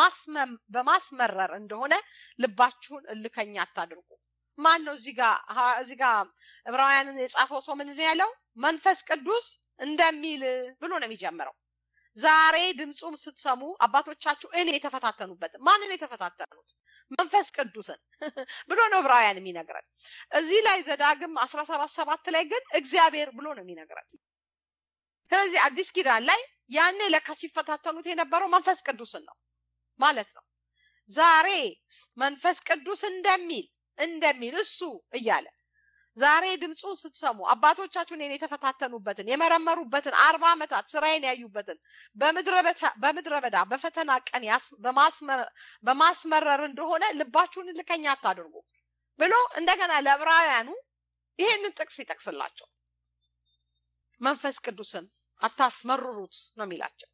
በማስመረር እንደሆነ ልባችሁን እልከኛ አታድርጉ። ማን ነው እዚህ ጋር እዚህ ጋር ዕብራውያንን የጻፈው ሰው ምንድን ያለው? መንፈስ ቅዱስ እንደሚል ብሎ ነው የሚጀምረው። ዛሬ ድምፁም ስትሰሙ አባቶቻችሁ እኔ የተፈታተኑበትን ማንን የተፈታተኑት? መንፈስ ቅዱስን ብሎ ነው ዕብራውያን የሚነግረን። እዚህ ላይ ዘዳግም አስራ ሰባት ሰባት ላይ ግን እግዚአብሔር ብሎ ነው የሚነግረን። ስለዚህ አዲስ ኪዳን ላይ ያኔ ለካ ሲፈታተኑት የነበረው መንፈስ ቅዱስን ነው ማለት ነው። ዛሬ መንፈስ ቅዱስ እንደሚል እንደሚል እሱ እያለ ዛሬ ድምፁን ስትሰሙ አባቶቻችሁ እኔን የተፈታተኑበትን የመረመሩበትን አርባ ዓመታት ስራዬን ያዩበትን በምድረ በዳ በፈተና ቀን በማስመረር እንደሆነ ልባችሁን እልከኛ አታድርጉ ብሎ እንደገና ለዕብራውያኑ ይሄንን ጥቅስ ይጠቅስላቸው። መንፈስ ቅዱስን አታስመርሩት ነው የሚላቸው።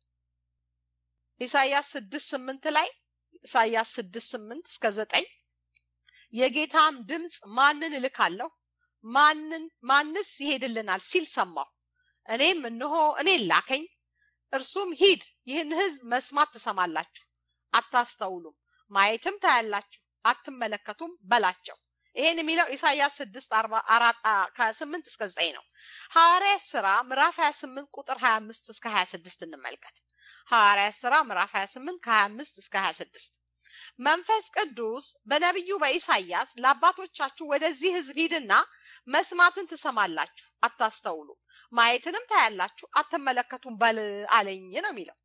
ኢሳያስ ስድስት ስምንት ላይ ኢሳያስ ስድስት ስምንት እስከ ዘጠኝ የጌታም ድምፅ ማንን እልካለሁ ማንን ማንስ ይሄድልናል ሲል ሰማሁ። እኔም እነሆ እኔን ላከኝ። እርሱም ሂድ፣ ይህን ሕዝብ መስማት ትሰማላችሁ፣ አታስተውሉም፣ ማየትም ታያላችሁ፣ አትመለከቱም በላቸው። ይሄን የሚለው ኢሳያስ ስድስት ከስምንት እስከ ዘጠኝ ነው። ሐዋርያት ስራ ምዕራፍ ሀያ ስምንት ቁጥር ሀያ አምስት እስከ ሀያ ስድስት እንመልከት። ሐዋርያት ስራ ምዕራፍ ሀያ ስምንት ከሀያ አምስት እስከ ሀያ ስድስት መንፈስ ቅዱስ በነቢዩ በኢሳያስ ለአባቶቻችሁ ወደዚህ ህዝብ ሂድና መስማትን ትሰማላችሁ፣ አታስተውሉም፣ ማየትንም ታያላችሁ፣ አትመለከቱም በል አለኝ ነው የሚለው።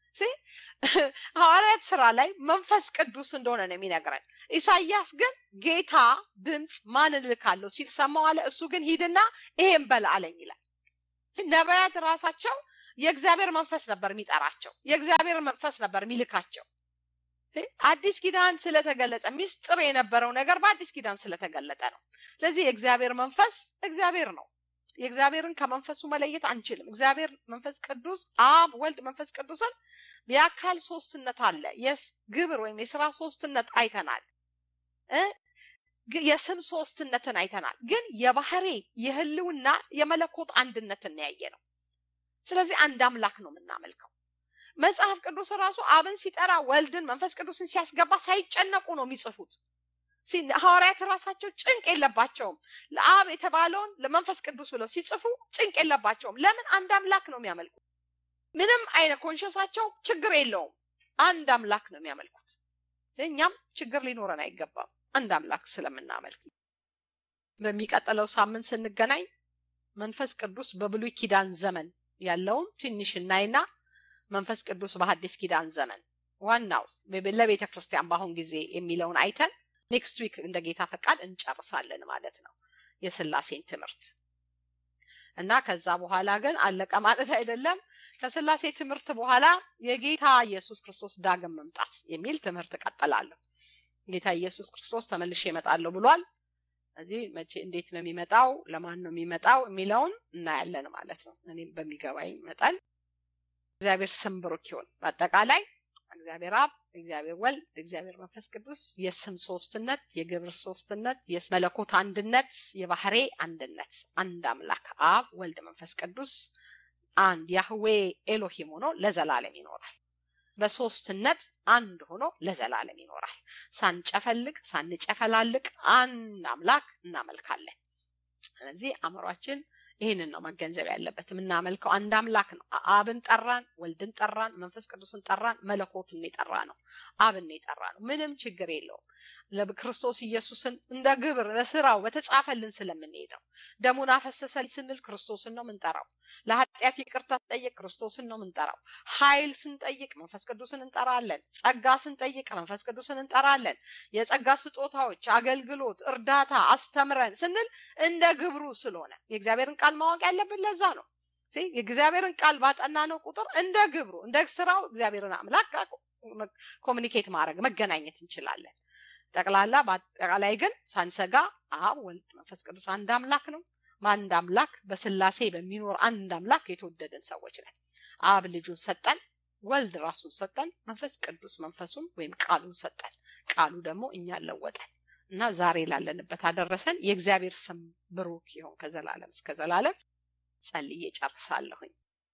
ሐዋርያት ስራ ላይ መንፈስ ቅዱስ እንደሆነ ነው የሚነግረን። ኢሳያስ ግን ጌታ ድምፅ ማንን እልካለሁ ሲል ሰማው አለ። እሱ ግን ሂድና ይሄን በል አለኝ ይላል። ነቢያት ራሳቸው የእግዚአብሔር መንፈስ ነበር የሚጠራቸው፣ የእግዚአብሔር መንፈስ ነበር የሚልካቸው። አዲስ ኪዳን ስለተገለጸ ሚስጥር የነበረው ነገር በአዲስ ኪዳን ስለተገለጠ ነው። ስለዚህ የእግዚአብሔር መንፈስ እግዚአብሔር ነው። የእግዚአብሔርን ከመንፈሱ መለየት አንችልም። እግዚአብሔር መንፈስ ቅዱስ አብ፣ ወልድ፣ መንፈስ ቅዱስን የአካል ሶስትነት አለ። የግብር ወይም የስራ ሶስትነት አይተናል። የስም ሶስትነትን አይተናል። ግን የባህሪ የህልውና የመለኮት አንድነትን ያየ ነው። ስለዚህ አንድ አምላክ ነው የምናመልከው። መጽሐፍ ቅዱስ ራሱ አብን ሲጠራ ወልድን መንፈስ ቅዱስን ሲያስገባ ሳይጨነቁ ነው የሚጽፉት። ሐዋርያት ራሳቸው ጭንቅ የለባቸውም። ለአብ የተባለውን ለመንፈስ ቅዱስ ብለው ሲጽፉ ጭንቅ የለባቸውም። ለምን? አንድ አምላክ ነው የሚያመልኩት። ምንም አይነት ኮንሸሳቸው ችግር የለውም። አንድ አምላክ ነው የሚያመልኩት። እኛም ችግር ሊኖረን አይገባም፣ አንድ አምላክ ስለምናመልክ። በሚቀጥለው ሳምንት ስንገናኝ መንፈስ ቅዱስ በብሉይ ኪዳን ዘመን ያለውን ትንሽ እናይና መንፈስ ቅዱስ በሐዲስ ኪዳን ዘመን ዋናው ለቤተ ክርስቲያን በአሁን ጊዜ የሚለውን አይተን ኔክስት ዊክ እንደ ጌታ ፈቃድ እንጨርሳለን ማለት ነው የስላሴን ትምህርት እና ከዛ በኋላ ግን አለቀ ማለት አይደለም። ከስላሴ ትምህርት በኋላ የጌታ ኢየሱስ ክርስቶስ ዳግም መምጣት የሚል ትምህርት እቀጥላለሁ። ጌታ ኢየሱስ ክርስቶስ ተመልሼ እመጣለሁ ብሏል። እዚህ መቼ እንዴት ነው የሚመጣው፣ ለማን ነው የሚመጣው የሚለውን እናያለን ማለት ነው። እኔም በሚገባኝ መጠን እግዚአብሔር ስም ብሩክ ይሁን። በአጠቃላይ እግዚአብሔር አብ፣ እግዚአብሔር ወልድ፣ እግዚአብሔር መንፈስ ቅዱስ የስም ሶስትነት፣ የግብር ሶስትነት፣ የመለኮት አንድነት፣ የባህሬ አንድነት፣ አንድ አምላክ አብ፣ ወልድ፣ መንፈስ ቅዱስ አንድ ያህዌ ኤሎሂም ሆኖ ለዘላለም ይኖራል። በሶስትነት አንድ ሆኖ ለዘላለም ይኖራል። ሳንጨፈልቅ ሳንጨፈላልቅ አንድ አምላክ እናመልካለን። ስለዚህ አእምሯችን ይህንን ነው መገንዘብ ያለበት። የምናመልከው አንድ አምላክ ነው። አብን ጠራን፣ ወልድን ጠራን፣ መንፈስ ቅዱስን ጠራን፣ መለኮትን የጠራ ነው። አብን የጠራ ነው። ምንም ችግር የለውም። ለክርስቶስ ኢየሱስን እንደ ግብር ለስራው በተጻፈልን ስለምንሄድ ነው። ደሙን አፈሰሰ ስንል ክርስቶስን ነው ምንጠራው። ለኃጢአት ይቅርታ ስንጠይቅ ክርስቶስን ነው ምንጠራው። ኃይል ስንጠይቅ መንፈስ ቅዱስን እንጠራለን። ጸጋ ስንጠይቅ መንፈስ ቅዱስን እንጠራለን። የጸጋ ስጦታዎች፣ አገልግሎት፣ እርዳታ አስተምረን ስንል እንደ ግብሩ ስለሆነ የእግዚአብሔርን ቃል ማወቅ ያለብን ለዛ ነው። የእግዚአብሔርን ቃል ባጠናነው ቁጥር እንደ ግብሩ እንደ ስራው እግዚአብሔርን አምላክ ኮሚኒኬት ማድረግ መገናኘት እንችላለን። ጠቅላላ በአጠቃላይ ግን ሳንሰጋ አብ፣ ወልድ፣ መንፈስ ቅዱስ አንድ አምላክ ነው። በአንድ አምላክ በስላሴ በሚኖር አንድ አምላክ የተወደድን ሰዎች ነን። አብ ልጁን ሰጠን፣ ወልድ ራሱን ሰጠን፣ መንፈስ ቅዱስ መንፈሱን ወይም ቃሉን ሰጠን። ቃሉ ደግሞ እኛን ለወጠን እና ዛሬ ላለንበት አደረሰን። የእግዚአብሔር ስም ብሩክ ይሁን ከዘላለም እስከ ዘላለም። ጸልዬ ጨርሳለሁኝ።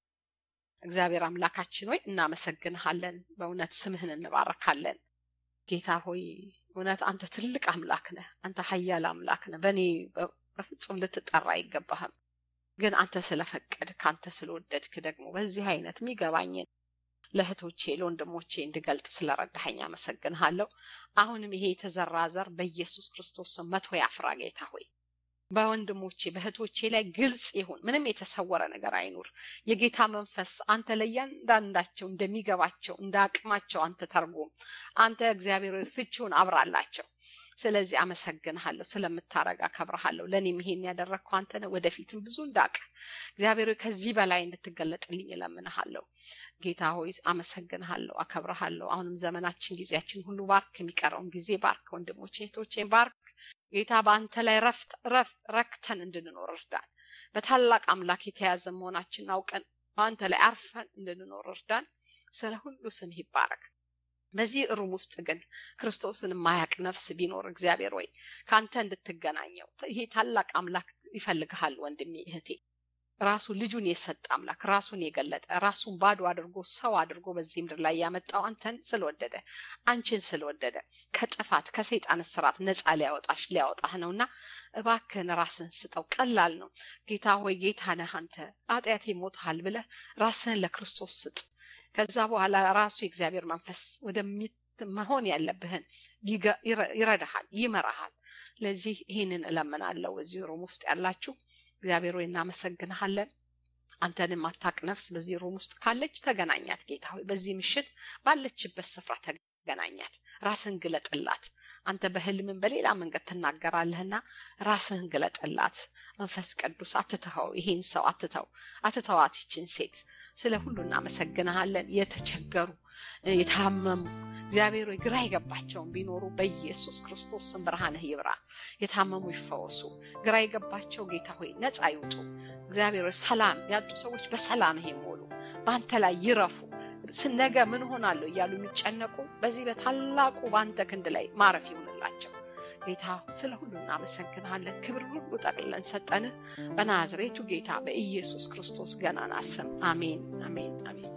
እግዚአብሔር አምላካችን ሆይ እናመሰግንሃለን። በእውነት ስምህን እንባረካለን። ጌታ ሆይ እውነት አንተ ትልቅ አምላክ ነህ። አንተ ኃያል አምላክ ነህ። በእኔ በፍጹም ልትጠራ አይገባህም። ግን አንተ ስለፈቀድክ አንተ ስለወደድክ ደግሞ በዚህ አይነት የሚገባኝን ለእህቶቼ ለወንድሞቼ እንድገልጥ ስለረዳኸኝ አመሰግንሃለሁ። አሁንም ይሄ የተዘራ ዘር በኢየሱስ ክርስቶስ ስም መቶ ያፍራ ጌታ ሆይ በወንድሞቼ በእህቶቼ ላይ ግልጽ ይሁን። ምንም የተሰወረ ነገር አይኑር። የጌታ መንፈስ አንተ ለእያንዳንዳቸው እንደሚገባቸው እንደ አቅማቸው አንተ ተርጉም። አንተ እግዚአብሔር ፍቺውን አብራላቸው። ስለዚህ አመሰግንሃለሁ ስለምታረግ አከብረሃለሁ። ለእኔም ይሄን ያደረግከው አንተ ነህ። ወደፊትም ብዙ እንዳቅ እግዚአብሔር ከዚህ በላይ እንድትገለጥልኝ እለምንሃለሁ። ጌታ ሆይ አመሰግንሃለሁ፣ አከብረሃለሁ። አሁንም ዘመናችን ጊዜያችን ሁሉ ባርክ። የሚቀረውን ጊዜ ባርክ። ወንድሞቼ እህቶቼን ባርክ። ጌታ በአንተ ላይ ረፍት ረፍት ረክተን እንድንኖር እርዳን። በታላቅ አምላክ የተያዘ መሆናችን አውቀን በአንተ ላይ አርፈን እንድንኖር እርዳን። ስለ ሁሉ ስምህ ይባረክ። በዚህ እሩም ውስጥ ግን ክርስቶስን የማያቅ ነፍስ ቢኖር እግዚአብሔር ወይ ከአንተ እንድትገናኘው ይሄ ታላቅ አምላክ ይፈልግሃል ወንድሜ እህቴ። ራሱ ልጁን የሰጠ አምላክ ራሱን የገለጠ ራሱን ባዶ አድርጎ ሰው አድርጎ በዚህ ምድር ላይ ያመጣው አንተን ስለወደደ አንቺን ስለወደደ ከጥፋት ከሰይጣን ስርዓት ነፃ ሊያወጣሽ ሊያወጣህ ነውና እባክህን ራስህን ስጠው። ቀላል ነው። ጌታ ሆይ ጌታ ነህ አንተ ኃጢአቴ ሞትሃል ብለህ ራስህን ለክርስቶስ ስጥ። ከዛ በኋላ ራሱ የእግዚአብሔር መንፈስ ወደሚ መሆን ያለብህን ይረዳሃል፣ ይመራሃል። ለዚህ ይህንን እለምናለሁ። እዚህ ሩም ውስጥ ያላችሁ እግዚአብሔር ሆይ እናመሰግንሃለን። አንተን የማታቅ ነፍስ በዚህ ሩም ውስጥ ካለች ተገናኛት። ጌታ ሆይ በዚህ ምሽት ባለችበት ስፍራ ተገናኛት። ራስህን ግለጥላት። አንተ በህልምን በሌላ መንገድ ትናገራለህና ራስህን ግለጥላት። መንፈስ ቅዱስ አትተኸው፣ ይሄን ሰው አትተው፣ አትተዋት ይችን ሴት። ስለ ሁሉ እናመሰግንሃለን። የተቸገሩ የታመሙ እግዚአብሔር ሆይ ግራ የገባቸውን ቢኖሩ በኢየሱስ ክርስቶስ ስም ብርሃንህ ይብራ። የታመሙ ይፈወሱ። ግራ የገባቸው ጌታ ሆይ ነፃ ይውጡ። እግዚአብሔር ሆይ ሰላም ያጡ ሰዎች በሰላምህ ይሞሉ፣ በአንተ ላይ ይረፉ። ነገ ምን ሆናለሁ እያሉ የሚጨነቁ በዚህ በታላቁ በአንተ ክንድ ላይ ማረፍ ይሁንላቸው። ጌታ ስለ ሁሉ እናመሰግንሃለን። ክብር ሁሉ ጠቅልለን ሰጠንህ በናዝሬቱ ጌታ በኢየሱስ ክርስቶስ ገናና ስም አሜን፣ አሜን፣ አሜን።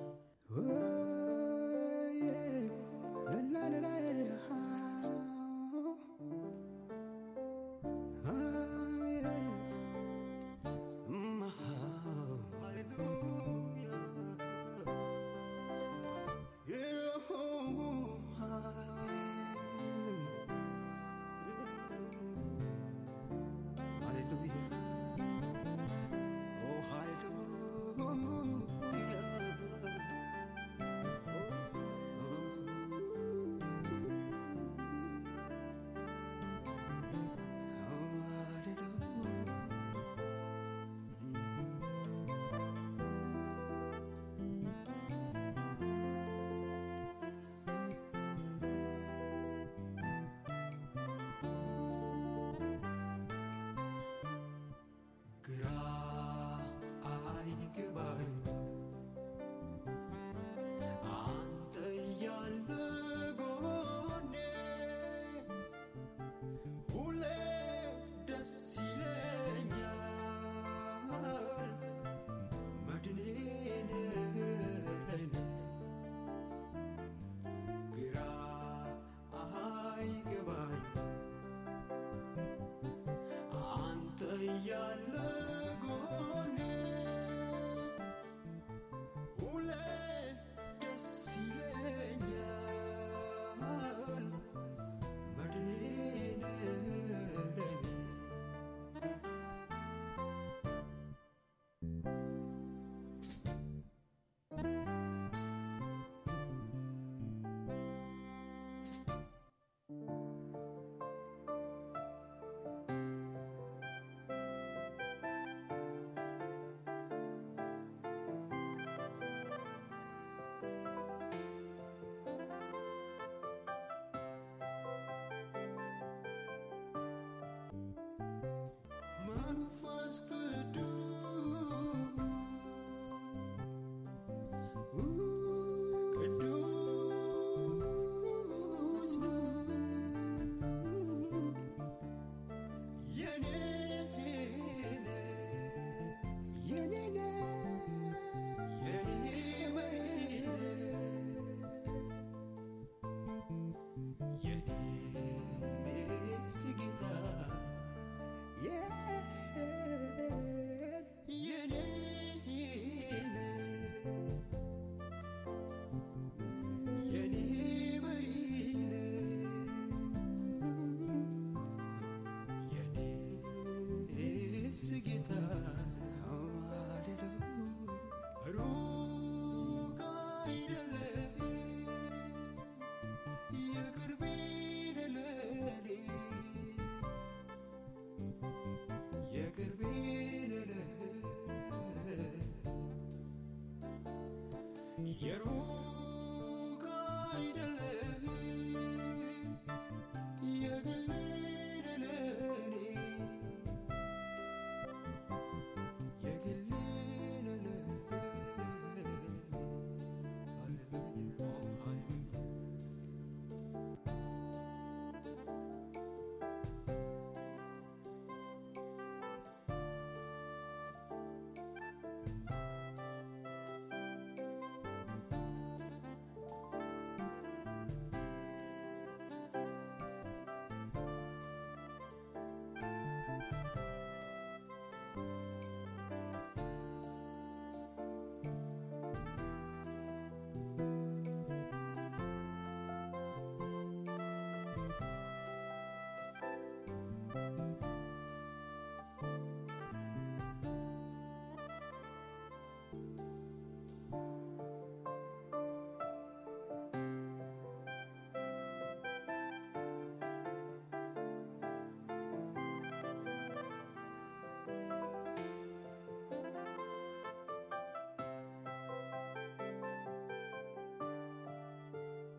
ስጋ